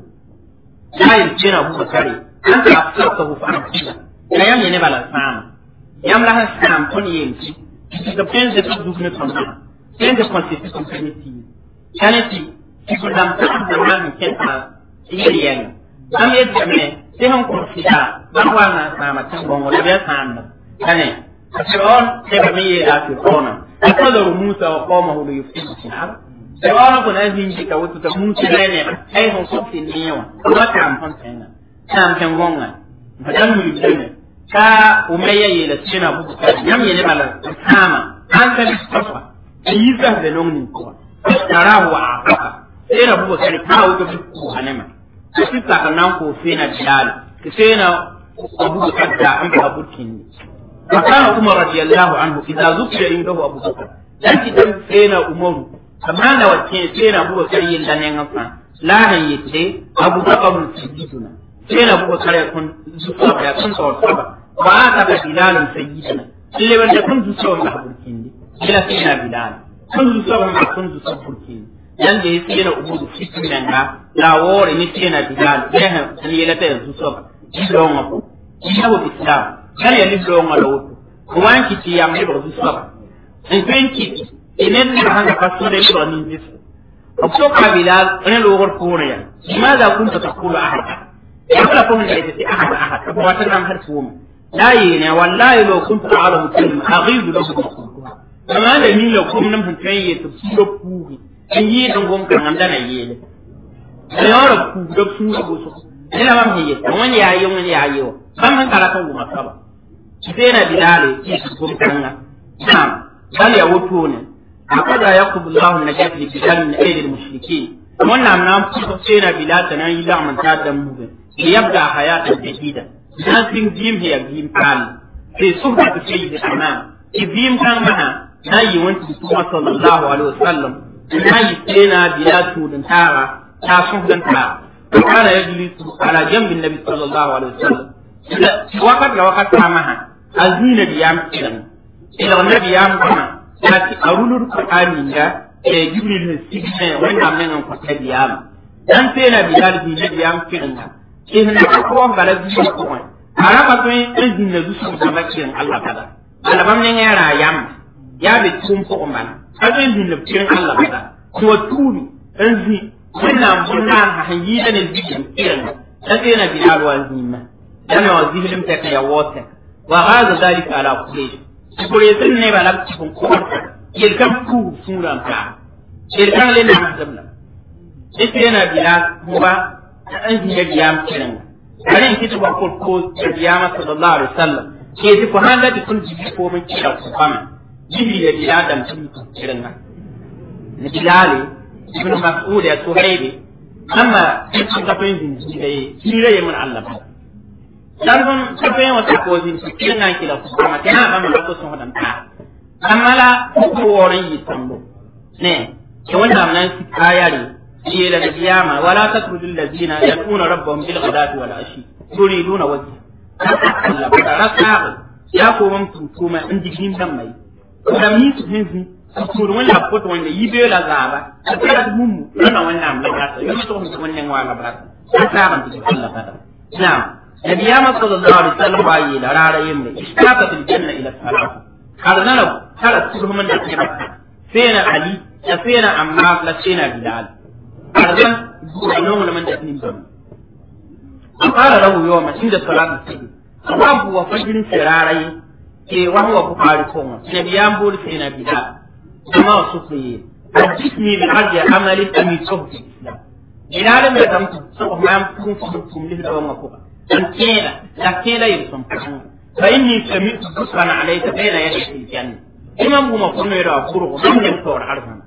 لا يمكن أبو بكر أنت أفسرته فأنت لا يمكن بلا فهم yam la han sam ton yemti da pen de tu dufne ton na pen de consisti ton peniti chaneti ti ko dam ta da man ken ta yeri yang am ye jamne te han ko sita ba wa na sama tan bongo da ya sam kane Fir'aun sai ba mai ya fi kona akadaru Musa wa qawmahu li yufsidu fil ard Fir'aun ko na hin ji ka wutu ta Musa ne ai hon ko tin ne yawa kuma ta amfan sai sam kan gonga madan mu yi ka umayya yela sina buku ka yam yele bala kama an ka bisafa ayi za da nongni ko tara wa afaka sina buku ka ka wuto biku hanema kasi ta ka nan ko sina bilal ki sina abu ka da an ka burkin فكان عمر رضي الله عنه اذا ذكر عنده ابو بكر لكن دم سينا عمر كما لو كان سينا ابو بكر يلا نغفا لا هيتي ابو بكر سيدنا سينا ابو بكر يكون زفا يكون صور صبا وآتى بلال سيدنا اللي من يكون زفا محبور كيندي إلى سينا بلال كن زفا ما كن زفا بركين yanda ya tsena ubudu fitin nan ga lawore ni tsena bilal ya ni yela ta yanzu so ji don ko ji hawo islam kan ya ni don ngalo ko wan ki ti yam ne ba su so en pen ki inen ni hanga pasto de ni ni dis ko ka bilal ne lo gor ko ne ya limadha kunta taqulu ahad ya kala ko ne ti ahad ahad ko wata nan har su la yi ne wallahi lo kunta a'lamu kalma aghidu lahu kama da ni lo kum nan fan yi tafsiro ku in yi ɗin gom kan amda na yele da yawra ku da su ga goso ina mam hiye wani ya yi wani ya yi wa ban man kala kan goma saba sai na bilale ki su gom kan ga nam bal ya wuto ne akada yaqubu allah najat li bilal min aidi al mushrikeen wannan nan ku sai na bilal ta nan yi la man ta da mu li yabda hayatan jadida nan sin jim hiya jim kan sai suhbat sayyid al-imam ibim kan mana na yi wani tuwa sallallahu alaihi wasallam na yi tsena biya tudun tara ta suhdan ta kana yajlisu ala jambi nabi sallallahu alaihi wasallam wakat la wakat samaha azina biyam kiran ila nabi yam kana yati arulur qur'ani ga e jibril ne signe wanda men an kwata biyam dan tsena biyal bi nabi yam kiran ga in na ko bala bi ko ara ba to en jinna du su ba kiran Allah kada ala bam ne ngara yam ya bi tum ko man kajen din da cikin Allah bada ko turi an zi wannan bunnan hanyi da ne biyan kiran da sai na bilal wa zimma yana wa zihlim ta ya wata wa hada dalika ala kulli kure sun ne ba labci kun ko yel kan ku suran ta yel kan le na mazamna ita yana bilal kuma an zi ya biya kiran kare kitu ba ko ko biya sallallahu alaihi wasallam ke ti ko handa ti kun jibi ko mun kira ku fama jibril ya bila dam tun kiran nan ni bilali ibn mas'ud ya suhaybi amma in ka fa yin jirai jirai mun Allah ba dan gon ka fa yin wata ko jin kiran nan kila ku amma kana ba mun ko sun hadan ta amma la ko woran yi tambo ne ke wannan nan ayari shi da kiyama wala tatrudul ladina yaquna rabbahum bil ghadati wal ashi turiduna wajha Allah ba rasa ya ko mun tutuma in digin dan mai da mi su hin kur wani la poto wanda yi be la zaba ta ta mumu na wannan la ta yi to mun wannan wala ba ta ta ban ta Allah ta na'am nabiyama sallallahu alaihi wasallam ba yi da rara yin ne ishtaqat aljanna ila salat har nan kala kullu man da ke sai na ali da sai na amma la sai na bilal har nan zuwa nan man da nin ban an fara lahu yawma inda salatu sai babu wa fajirin sirarai ke wa huwa bukhari ko nabiyam bol sai na bilal kuma wasu ku yi hadithni bi arja amali ami tawfi bilal me tam so ma kun kun kun li da wa ko an kela la kela yin son kan fa inni sami'tu busran alayka bayna yadi fil janna imam kuma kun ne da kuru ko dan to harfan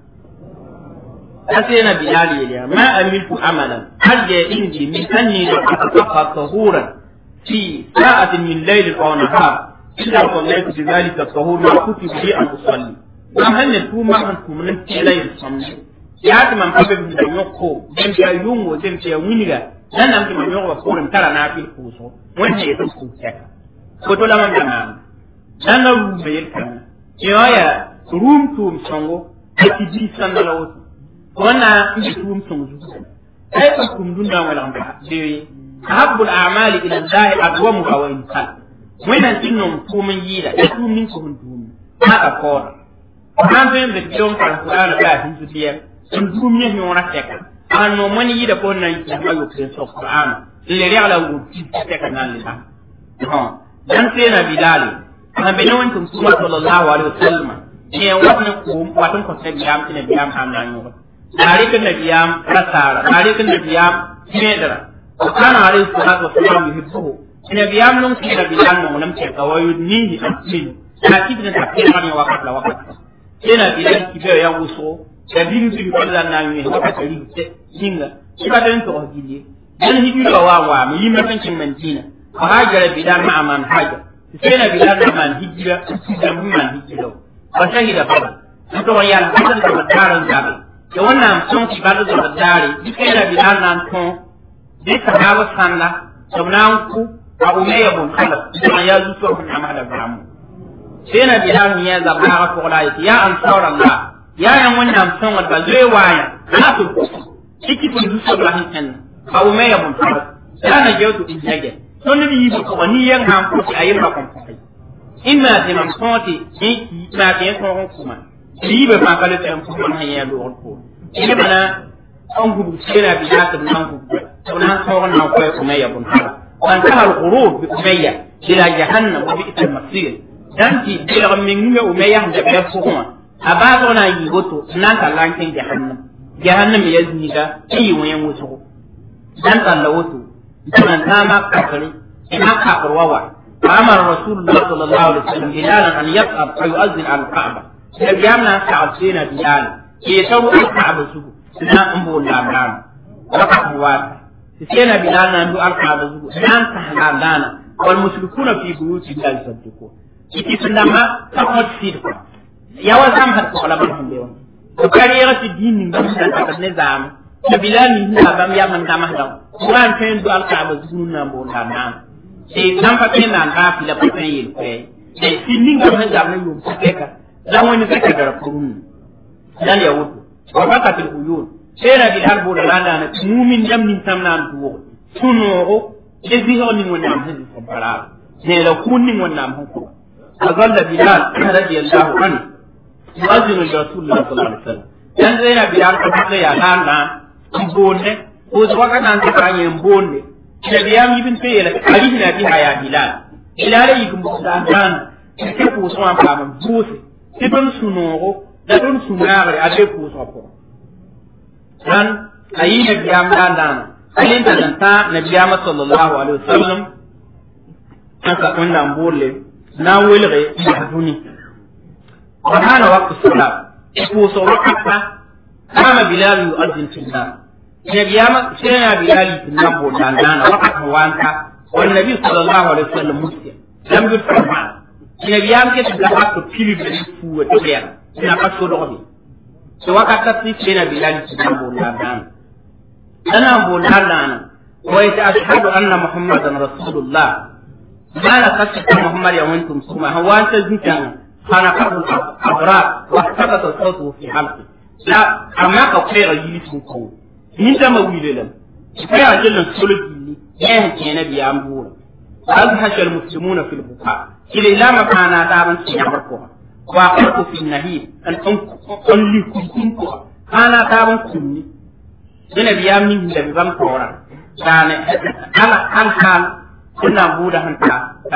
أتينا بلال يا ما عملت عملا أرجع عندي من أني لو أتفقه طهورا في ساعة من ليل أو نهار إلا صليت بذلك الطهور ما كتب لي أن أصلي am hannun tu ma han tu mun tela yin samni ya ta man fa bi da yoko den ya yungo den ya winiga dan am ki man yoko ko ran tara na fil kuso wannan ya ku ta ko to laman da nan dan na ru be kan ya ya rum tu songo ki bi san da lawo wannan ki tum songo ai ka kum dun da wala ba de habbul a'mali ila Allah adwamuha wa insan wannan tinnon tumun yi da tumin ko mun tumun haka ko an fen da don kan Qur'ani ba hin su tiyan sun duniya ne wona teka an no mani yi da ko nan ya ma yo ken so Qur'ani le ri ala wu ti teka nan le ha ha dan sai na bidali an be non tun kuma sallallahu alaihi wasallam ne wannan ko watan ko sai biyam ne biyam han nan yo tare kan da biyam rasara tare kan da biyam medara kana alaihi salatu wasallam yuhibbu ina biyam non sai da biyam non nan ke kawayu ni amin ta kitin da kira ne wakat la wakat ina bilan kibe ya wuso da bilu bilu ko da nan ne wata kari te singa kiba den to hijili dan hijili wa wa mi yimma kan kin mantina fa hajara bilan ma aman haja sai na bilan ma man hijira da mun man hijira ba shahida fa to ya na kan da badaran zabe da wannan sun ki ba da badare duk ina bilan nan to dai sahaba sanna sabnan ku a umayya bun khalaf da ya zuwa kun amala bramu sai na bilal ya zaba ga ko la ya ansar Allah ya yan wannan son ba zai waya na to ciki kun du so la hin ba u me ya mun fara ya na je to in jage to ni yi ko wani yan han ko ci ayi ma kon kai inna de man konti ni ma ke ko ko kuma yi ba fa kale tan ko man ya do ko ni bana an gudu sai na bilal ta nan ku to nan ko nan ko ko me ya mun fara وانتهى الغروب بأمية إلى جهنم وبئس المصير danti bilg min me o meya da be fukuma aba na yi goto nan ka lankin jahannam jahannam ya ziga yi wayan wuto dan kan la wuto dan ta ma kafare ina ka kurwawa amar rasulullah sallallahu alaihi wasallam bilal an yaqab fa yu'azzin al ka'ba da biyamna sa'atina bilal ke taru al ka'ba su na umbu lamlam wa kahwa sai na bilal na du al ka'ba su nan ka halana wal mushrikuna fi buyuti bilal sabtuko iti sundama ka ko sid ko ya wa sam hat ko la ban hande won ko kariya ti dini ngam dan ta ne zam da bilani na bam ya man kama da quran fen du al kaaba zunu na mo na na e nam pa ken na ka fi la pa fen yel ko e sinin ngam na zam na yu ko ka dan wani ka ka dar kurun dan ya wuto wa faqatil uyun sera bi harbu da landa na mumin jam nin tam nan duwo sunoro e ziho ni wona am hedi ko bara ne la kunni wona am ko أظل بلال رضي الله عنه يؤذن لرسول الله صلى الله عليه وسلم dan zai na biyan ka ta ya nan na mbonne ko zuwa ka nan ta kanye mbonne da biyan yi bin sai ya ali na bi haya bilal bilal yi kun da dan ke ko so an ba mun buse ke don sunoro da don sunare a ce ko so ko dan ayi na biyan dan dan alin da ta na biyan sallallahu alaihi wasallam aka kunna mbolle na welge yahduni wa hana waqtu salat ko so wakata kama bilal yu'adhin fil nar ya biyama sai ya bilal fil nar bo dan dan wakata wanta wan nabi sallallahu alaihi wasallam muslim lam yusma ya biyam ke da hakku pili be fu wa tiya ina ka so dobi so wakata ti sai ya bilal fil nar bo dan dan ana bo dan dan wa ita ashhadu anna muhammadan rasulullah mala kasata muhammad ya wantum suma hawanta zuciya خانقه الأبرار واحتبط صوته في حلقه لا أما كفير يلسمكم من دم ويللم كفير جل سلط ياه كان بيامبورا وأزهش المسلمون في البكاء إلى لا مكان دابا سيعبركم وقعت في النهيب أن أنلي كنتم أنا دابا كني dina biyam ni da bi bam tora dane ala an hal kuna buda hanta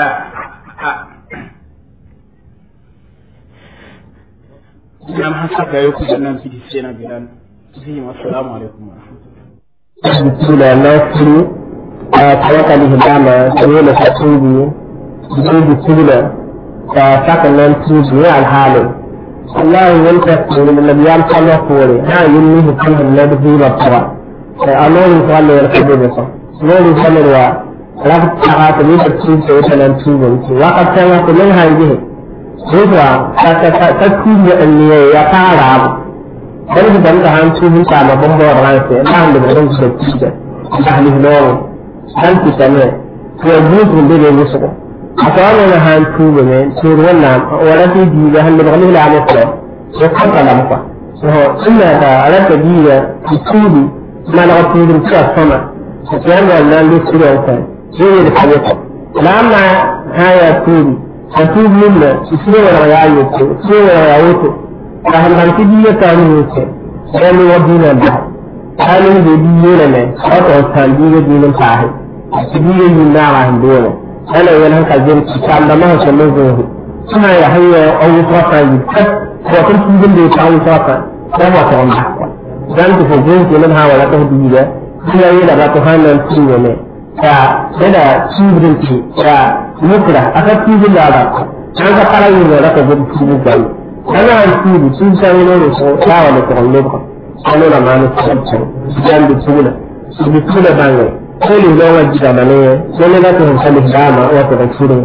nam hasaka yoku jannan fi sena bidan zim assalamu alaikum wa rahmatullahi bismillah na kuru a tawaka ni hidama kare na sakungi bisu bismillah ta saka nan tuzu ya alhalin Allah yin ta kuri na biyan kalwa kore ha yin ni hukumar na da zuwa tawa a lori kwalle ya kabe da sa lori kwalle wa rafi ta ta ni da tuzu ta nan tuzu ki wa ka ta wa kullun hanji zuwa ta ta ta tuzu da ne ya fara abu dan da dan da han tuzu ta ma bombo ran sai na da da su da tuzu da hali lori dan ki ta ne to yuzu da ne musu ko أتوانا نهان توبة من سور ونعم ولدي ديجا هل نبغني لا مطلع وقف على مطلع وهو إلا تا على تديجا تسودي ما نغطي من كلا السماء فتيان ولا اللي سورة وكان زي الحديث لما هاي توبي فتوب منا تسورة ولا يعيوتو تسورة ولا يعيوتو فهم هم تديجا كانوا يوتو كانوا يودينا بعض كانوا يديجا لنا أطعوا تنبيجا دينا فاهم تديجا ينا راهم دونه ana yin haka jin ta da ma shi mun zo suna ya hanya an yi fata yi kat ko kun tun da ta yi fata ko ba ta wanda dan ta fa jin ke nan hawa la ta bi da kuma yi da ba ta hannun ciwo ne ta da cibin ki ta mukra aka cibin da ba an ga fara yin da ka gudu cibin da ana an cibi sun sai ne ne so ta wala ta wanda ba ana da ma ne ta dan da tuna su bi tuna bangai koli lo wajja mane dole na ta hankali dama wata da kire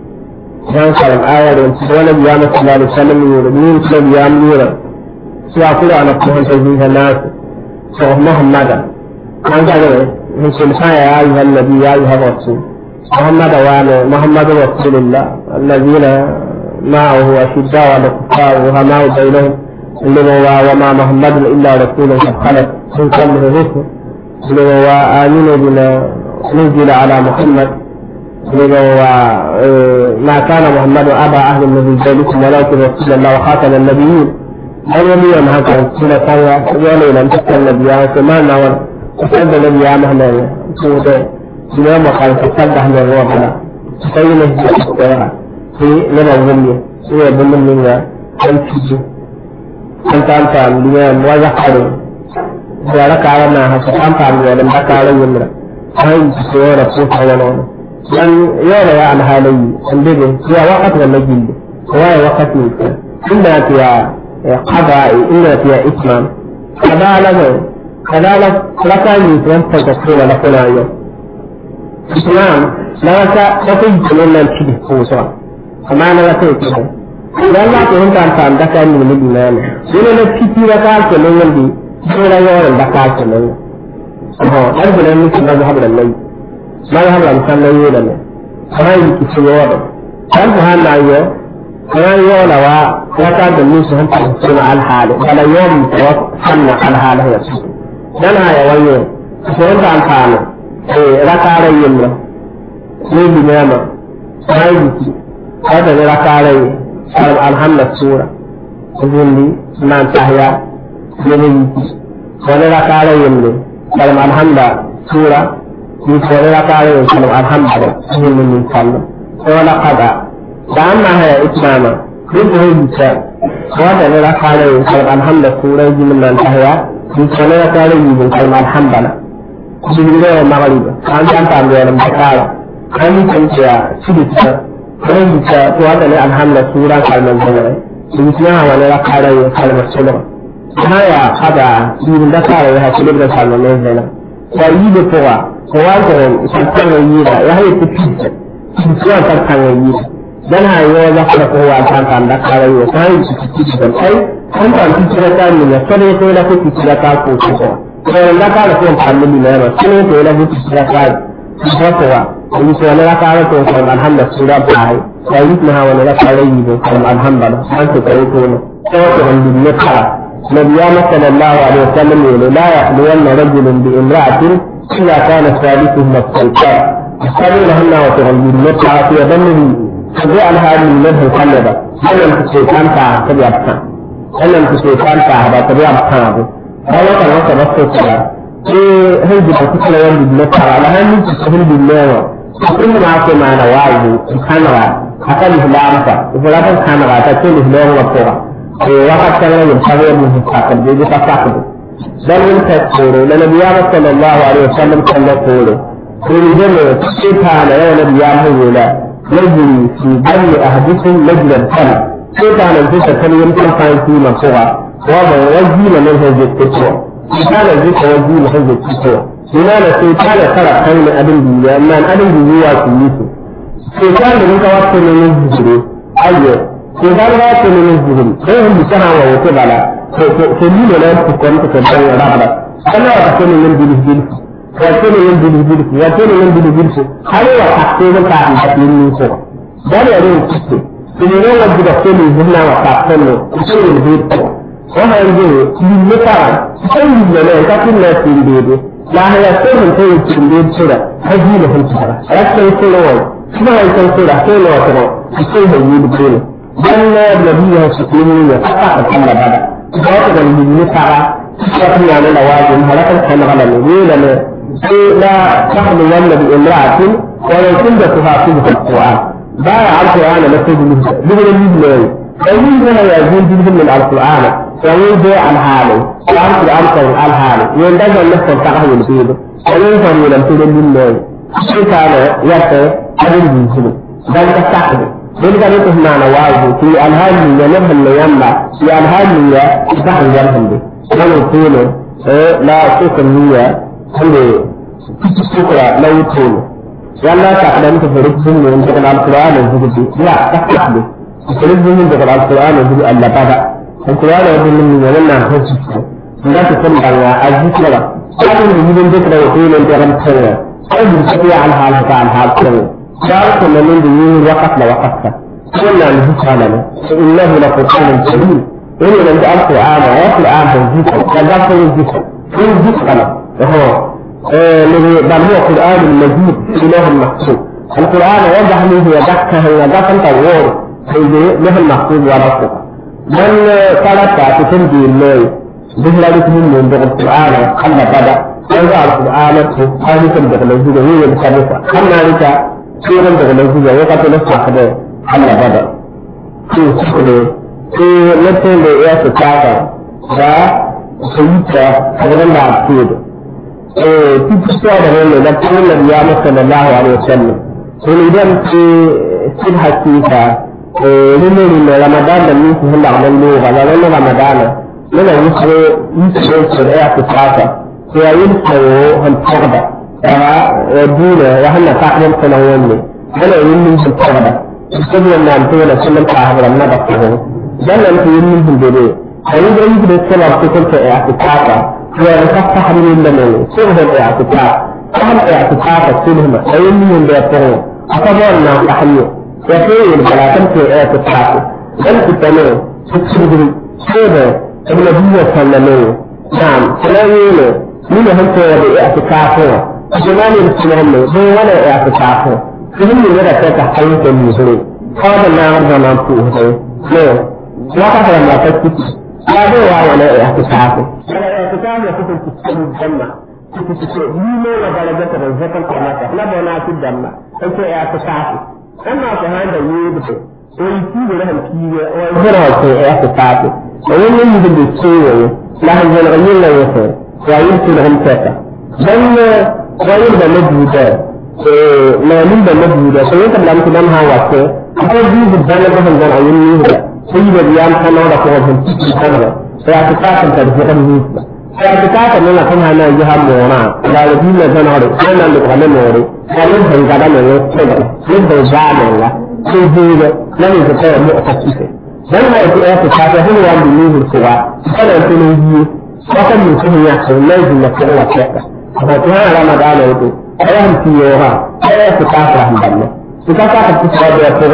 dan kalam aya da su wala biya na sallallahu alaihi wasallam ne da ni su biya mu ne su a kula ana kuma ta yin halas so muhammada an ga ne mun sun sa ya ayi annabi ya ayi rasul muhammada wa ne muhammadu rasulullah alladhina معه أشداء على الكفار رحماء بينهم إنما وما محمد إلا رسول قد خلت من قبله الرسل وآمن بما نزل على محمد وما كان محمد أبا أهل النبي ذلكم ولكن رسول الله وخاتم النبيين أن يلي ما كان سنة كان يلي لم تكن النبي كما نور تسد النبي مهما سودة سنة وقال تسد أهل الرابع سينا الجسد في لما ظلية سنة بمن أن تجو أنت أنت لما ويحرم da rakawa na haka an faru da da kare yin da sai su so da ko ta wani dan yau ya alhalayi an dade ya wakati da najin ko ya wakati ne inda ya qada inda ya islam kadala ne kadala laka ni dan ta da ko la kula yau islam la ka da ko yi nan kidi ko so amma na ga sai ko dan la ko ta ta da kan ni ne dinana dole ne kiti da ka ko nan yandi sura yawan da ka ce nan oh dan gudan miki na zahab da nan na zahab da san nan yoda ne sai ki ce yawa dan ku han na yo kana yo la wa ya ka da ni su hanta suna al hal kala yom wa sanna al hal ya su dan ha ya wayo sai da an kana eh rakara yin ne ne bi ne ma sai ki kada ne rakara yin alhamdulillah sura kundi nan tahya yemin wani rakara yimle kalam alhamda sura ni wani rakara yin kalam alhamda yin min kallo wala qada da amma haya itmama duk da yin ta wanda ne rakara yin kalam alhamda sura yin min tahya ni wani rakara yin kalam alhamda shi ne da maghrib an san ta da ran bakara an yi tanciya shi da wani ta wanda ne alhamda sura kalman zama shi ne wani rakara yin kalmar sura haya hada yirin da kare ya hakili da sallallahu alaihi wasallam ko yi da kowa ko wa ko san kan yi da ya haye ta pizza pizza ta kan yi dan ha yo da ko ko wa san kan da kare ya sai su ci da kai an ta pizza ta ne ya sone ko da ko pizza ta ko ko ko da kare ko kan ni ne ma sone ko da ko pizza ta ko ko wa ni so na kare ko ko alhamdulillah sura ba ويثنها ولا عليه كلام الحمد لله أنت كريتون توقع بالنقرة نبينا صلى الله عليه وسلم يقول لا يخلون رجل بامرأة إلا كان ثالثهما السلطان قالوا لهن وتغني بالنقرة في ظنه فجعل هذه المذهب خلدا هل أنت الشيطان تعب تبي أبكى هل أنت الشيطان تعب تبي أبكى هل أنت وصل بس إيه هي بتقول يوم بالنقرة على هم تسهل بالله كل ما في معنا واجب سبحان الله أقل إسلامك إسلام كان غاتا كل إسلام وقوة وقت كان يبتغي من الحقل بيجي تصاحب بل من تذكر لنبي صلى الله عليه وسلم كان يقول في الجنة سبحان يا نبي الله يجري في دم أحدكم مجرى الدم سبحان الجنة كان يمكن فان في مقوة وما وجه من هذه التسوى سبحان الجنة وجه من هذه التسوى لماذا سيطان ترى خير أبن دنيا ما أبن دنيا كنيسه سيطان من كوات من الزهري أيوه سيطان كوات من الزهري إيه هم بسنا ووكبلا فمين لا تكون تكون رابلا أنا أكون من بلس بلس وأكون من بلس بلس وأكون من بلس بلس هل هو تحقيق كافي تحقيق من سوى ده يريد كسي إذا لو وجد كل زهنا وتحقيق كسي البيت وما يجي لمثلا سيد لنا كافي الناس في البيت لا هي سر في التنبيه سورة هذه له سورة لكن سورة ما هي سورة سورة سورة سورة يبدون بل النبي سكين يفتح كما بدا ذات من نفعة شكل على لوازم هلك كما على النبي لا تخلو يوم بامرأة ولو كنت تفاصيل في القرآن باع القرآن مسجد مثل المثل فمن هنا يزيد من القرآن ومن جاء عن حاله وعن الأمر عن حاله يندجع النفس التقه يلفيده ومن لم تجد لله شيء كان يرتى أبن جنسه بل تستحقه ذلك نقف معنا واجب في الهام من ينبه اللي ينبع في الهام من يفتح الجرهم به ولو يقول لا شكر هي اللي شكرا لا يقول ولا تعلم تفرق بين من تقرأ القرآن الزبدي لا تفتح به تفرق بين من تقرأ القرآن الزبدي ألا بدأ القرآن يقول من يمنع خصوصا لا تكون على الذكر لكن يجب ذكر وقيل انت غم تسوى أجل تقوى على حالك على حال تسوى ذلك من دين وقت لوقتك قلنا الذكر لنا إنه لقرآن كريم إن لم تألقوا آنا ويأكل آنا الذكر كذلك الذكر في الذكر وهو بل هو قرآن المجيد إله المحسوب القرآن وضح منه يدكه يدكه طور له المحسوب ورسوله من ثلاثة تنجي الليل بهلا من من القرآن خلى بدا يرجع القرآن هذه تنبغ الوجود هي الخامسة خلنا لك سورة تنبغ الوجود وقت نصح كده خلى بدا في سكرة في نتين لإياس التاكا دا سيدة حضر الله عبتود في تستوى ده اللي ده كل النبي صلى الله عليه وسلم ولذلك في سبحة كيفا lulu lulu ramadan da min sun da nan lo ga nan ramadan yana yusre yusre ko da ya fitata ko ya yin ko han tarda ya dole ya hanna ta kan kana wanne yana yin min sun tarda sai wannan to da sunan ta ha nan da ko dan nan to yin min dole ayi da yin da sala ko ko ya fitata ya ka ta hadin da ne sai da ya fitata kan ya fitata sulhuma ayin min da ya fara aka wannan ta hanyar يقول فلا تمشي آية الحاكم أنت تمام تكسبه سيدة النبي صلى الله عليه نعم سلايين من هم في اعتكافه زمان يرسلهم هو ولا اعتكافه فهم يرى كيف حيث المسلم قال الله أرضى ما فيه لا وقت لما تكتب لا هو ولا اعتكافه ولا اعتكاف يكون تكسب الجنة لما ودرجة الزكاة كما لا بنات الدم أنت اعتكافه أما فهذا يبدو ويكيد لهم كيد ويجرى في اعتقاده وين يجب السوء لا هو الغير لا يفعل ويمكن لهم كذا بل غير بمجهودة ما من بمجهودة سويت بلا مثل أنها وقت أقول دي بالدالة بهم جان عيون يهدى سيد الريان كان وضع فوقهم تكي كامرة فاعتقادا تدفقا نيسبة اعتقادا لنا كنها نا يجها مونا لا يجينا جنوري أنا اللي قال موري قالوا هن قال من يتبع يبدو جامعنا سيدي لم يتبع مؤتكفة dan ma yake ya fita ta hin wa bin yin kuwa kada ku ne yi wata mutum ya ce lai da kuma wa ta ba ta hana ramadan ne to ayan ti yo ha ya fita ta han dan su ka ka fita da ya furo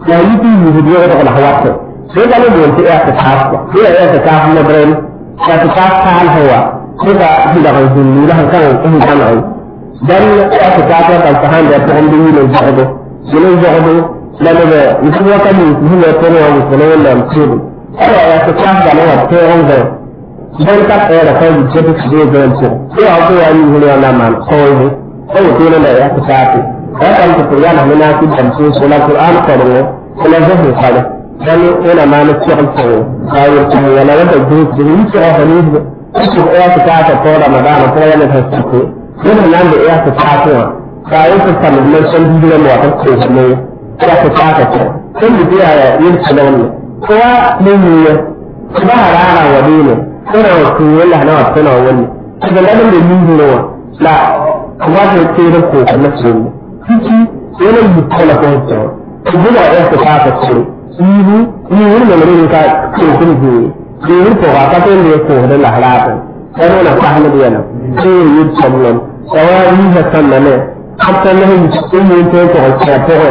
ya yi ti yi di ya da hawa ko sai ga ne bon ya ta ta ko sai ya ta ta na bren ya ta ta ta hawa sai ga bi da kan ni da kan kan kan ai dan ya ta ta ta ta ta handa ta handi ne da jahdo ne jahdo la ne ba yi ko ka ni ni ne ko ne wa ko ne la ko ala ya ta ta da ne wa ko on da dan ka ta da kai je ta je ga ko sai a ko ya ni ne na man ko ne ko ko ne da ya ta ta ta kan ta ya na na ki dan so so la qur'an ko ne ko la zahir ka da dan yana ma na ci ko ayo ta ya la da ji ji ni ci a hani ko ya ta ta ta ko da magana ko ya ne ta ta ko yana nan da ya ta ta ta ka yi ta ta mun san bidiyo mu ta ko ne ya ta ta ta ko sun bi ya yin salon ne ko ne ne ba harara wa dole suna wa ku wala na wa suna wani daga nan da yin ne wa la kuma da ke da ko na su ne kiki yana yi kala ko ta ku bula ya ta ta ta ce ihu ni wani ne ne ka ke kun ji ni wani ko ka ta ne ko da la halata sai wannan ta hannu da yana sai yi sallan sawari da sallan ne hatta ne yi cikin yin ta ko ta ta ko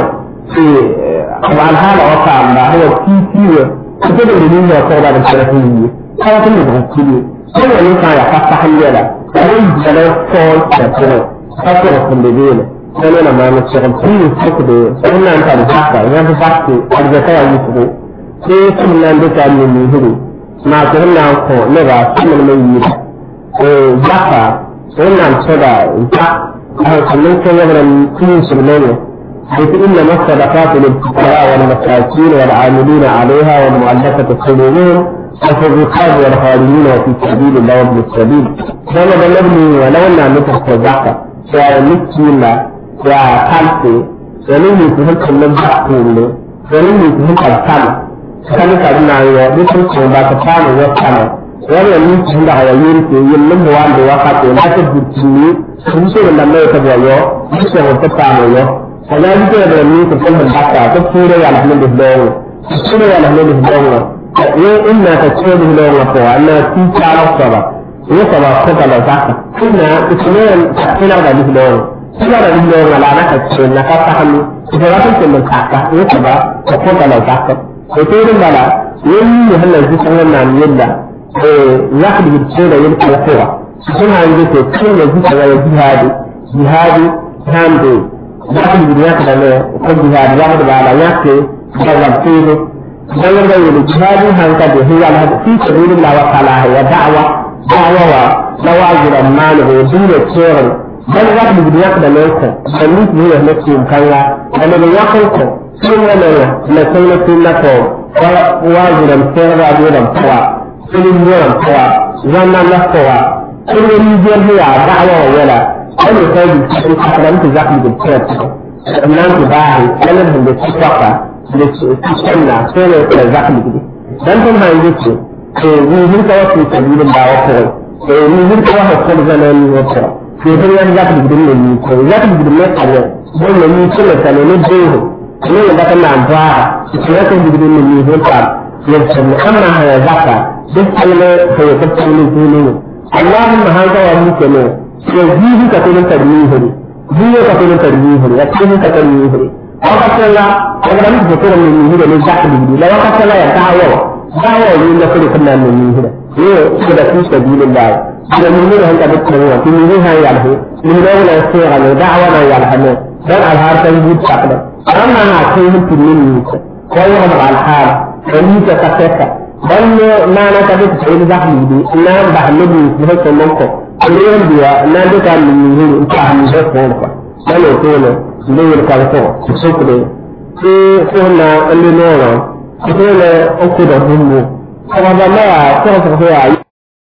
sai alhala wa ta amma hawa kiki ne kuma da dalilin da ko da da tarihi ne kawo tun da hukumi sai wani ka ya fasta hanyar da wani jana ko da kuma kaso da kun da dole sai nuna ma na cikin tun suku da sai nan ta da haka ya fi fakti arzaka ya yi su sai sun nan da ta ne mai huru na ta nan ko ne ba sun mai yi da eh zaka sai nan ta da ta a sannan sai ya bar tun su ne حيث إنما الصدقات للفقراء والمساكين والعاملين عليها والمؤلفة قلوبهم وفي الرقاب والخارجين وفي سبيل الله وابن السبيل كما بلغني ولو أن نتحت الزعفة يا مسكين يا خالتي ولم يكن كل الزعفة ولم يكن الكلام كان كان يقول لكم بعد كان وكان wannan mutum da hayayin ke yin nan wanda wakati na ta butuni sun so da nan ta bayo su ta ta yo kana ji da ni ko kan da ta ta tura ya alhamdulillah tura ya alhamdulillah ye inna ta ce da lo wa ko anna ti ta la saba ye saba ko ta la zaka inna itne ina da ni lo ina da ni lo la na ta ce na ka ta hannu ita ga ta ce mun ka ka ye saba ko ta la zaka ko to din bala yin ni halal ji san wannan yadda eh ya ku bi ce da yin kowa sun ha yi ko kai ne ji ta ya jihadi jihadi tambe ya ku bi ya ka ne ko jihadi ya da bala ya ke da ga tsere dan da yi jihadin hanka da hiya na fi sabilillah wa ta'ala ya da'wa da'wa wa lawajir amman ho dole tsere dan ga mu da da lokacin dan ni ne ne ke kanya dan da ya kai ko sun ne ne na sai na tun na ko wa wajiran tsere da da kuwa sun ne ran kuwa wannan na kuwa sun ne ni je hiya da'wa wa wala an ne kai da su ka da mutu zaki da tsere nan ku bahi nan da su kwaka da cikin na sai ne da za ka gidi dan tun han yi ce to ni hin ka wasu sabilin da wa ko to ni hin ka wasu ko da nan ni wato to hin yan za ka gidi ne ni ko za ka gidi ne ka ne don ne ni ce ta ne ne jeho ne da kan nan ba ki ne ka gidi ne ni hin ka ya ce amma ha ya zaka duk alle ko ya ta ne ne Allahumma hada wa mu ke ne to jihi ka ko ta ni hiri jihi ka ko ta ni hiri ya ce ka ta ni hiri wakati la wanda mtu kutoka ni mihira ni zaki bidi la wakati la ya dawo dawo ni na kule kana ni mihira hiyo kada fi sabilillah da mihira hanta da kuma wa ni mihira ya alhu mihira wala sira ni da'wa na ya alhu dan alhar tan bud sakda amma na kai mutum ne ni ko ya ma alhar dan ni ta kasaka dan na na ta da sai zaki bidi na ba hannabi ne ko nan ko ne biya na da ta ni mihira ta hannu da ko ko dan ko ne ne yel kala ko sokle ti ko na ande no no ko le o ko da bumbu ko ba na ko ko ko ya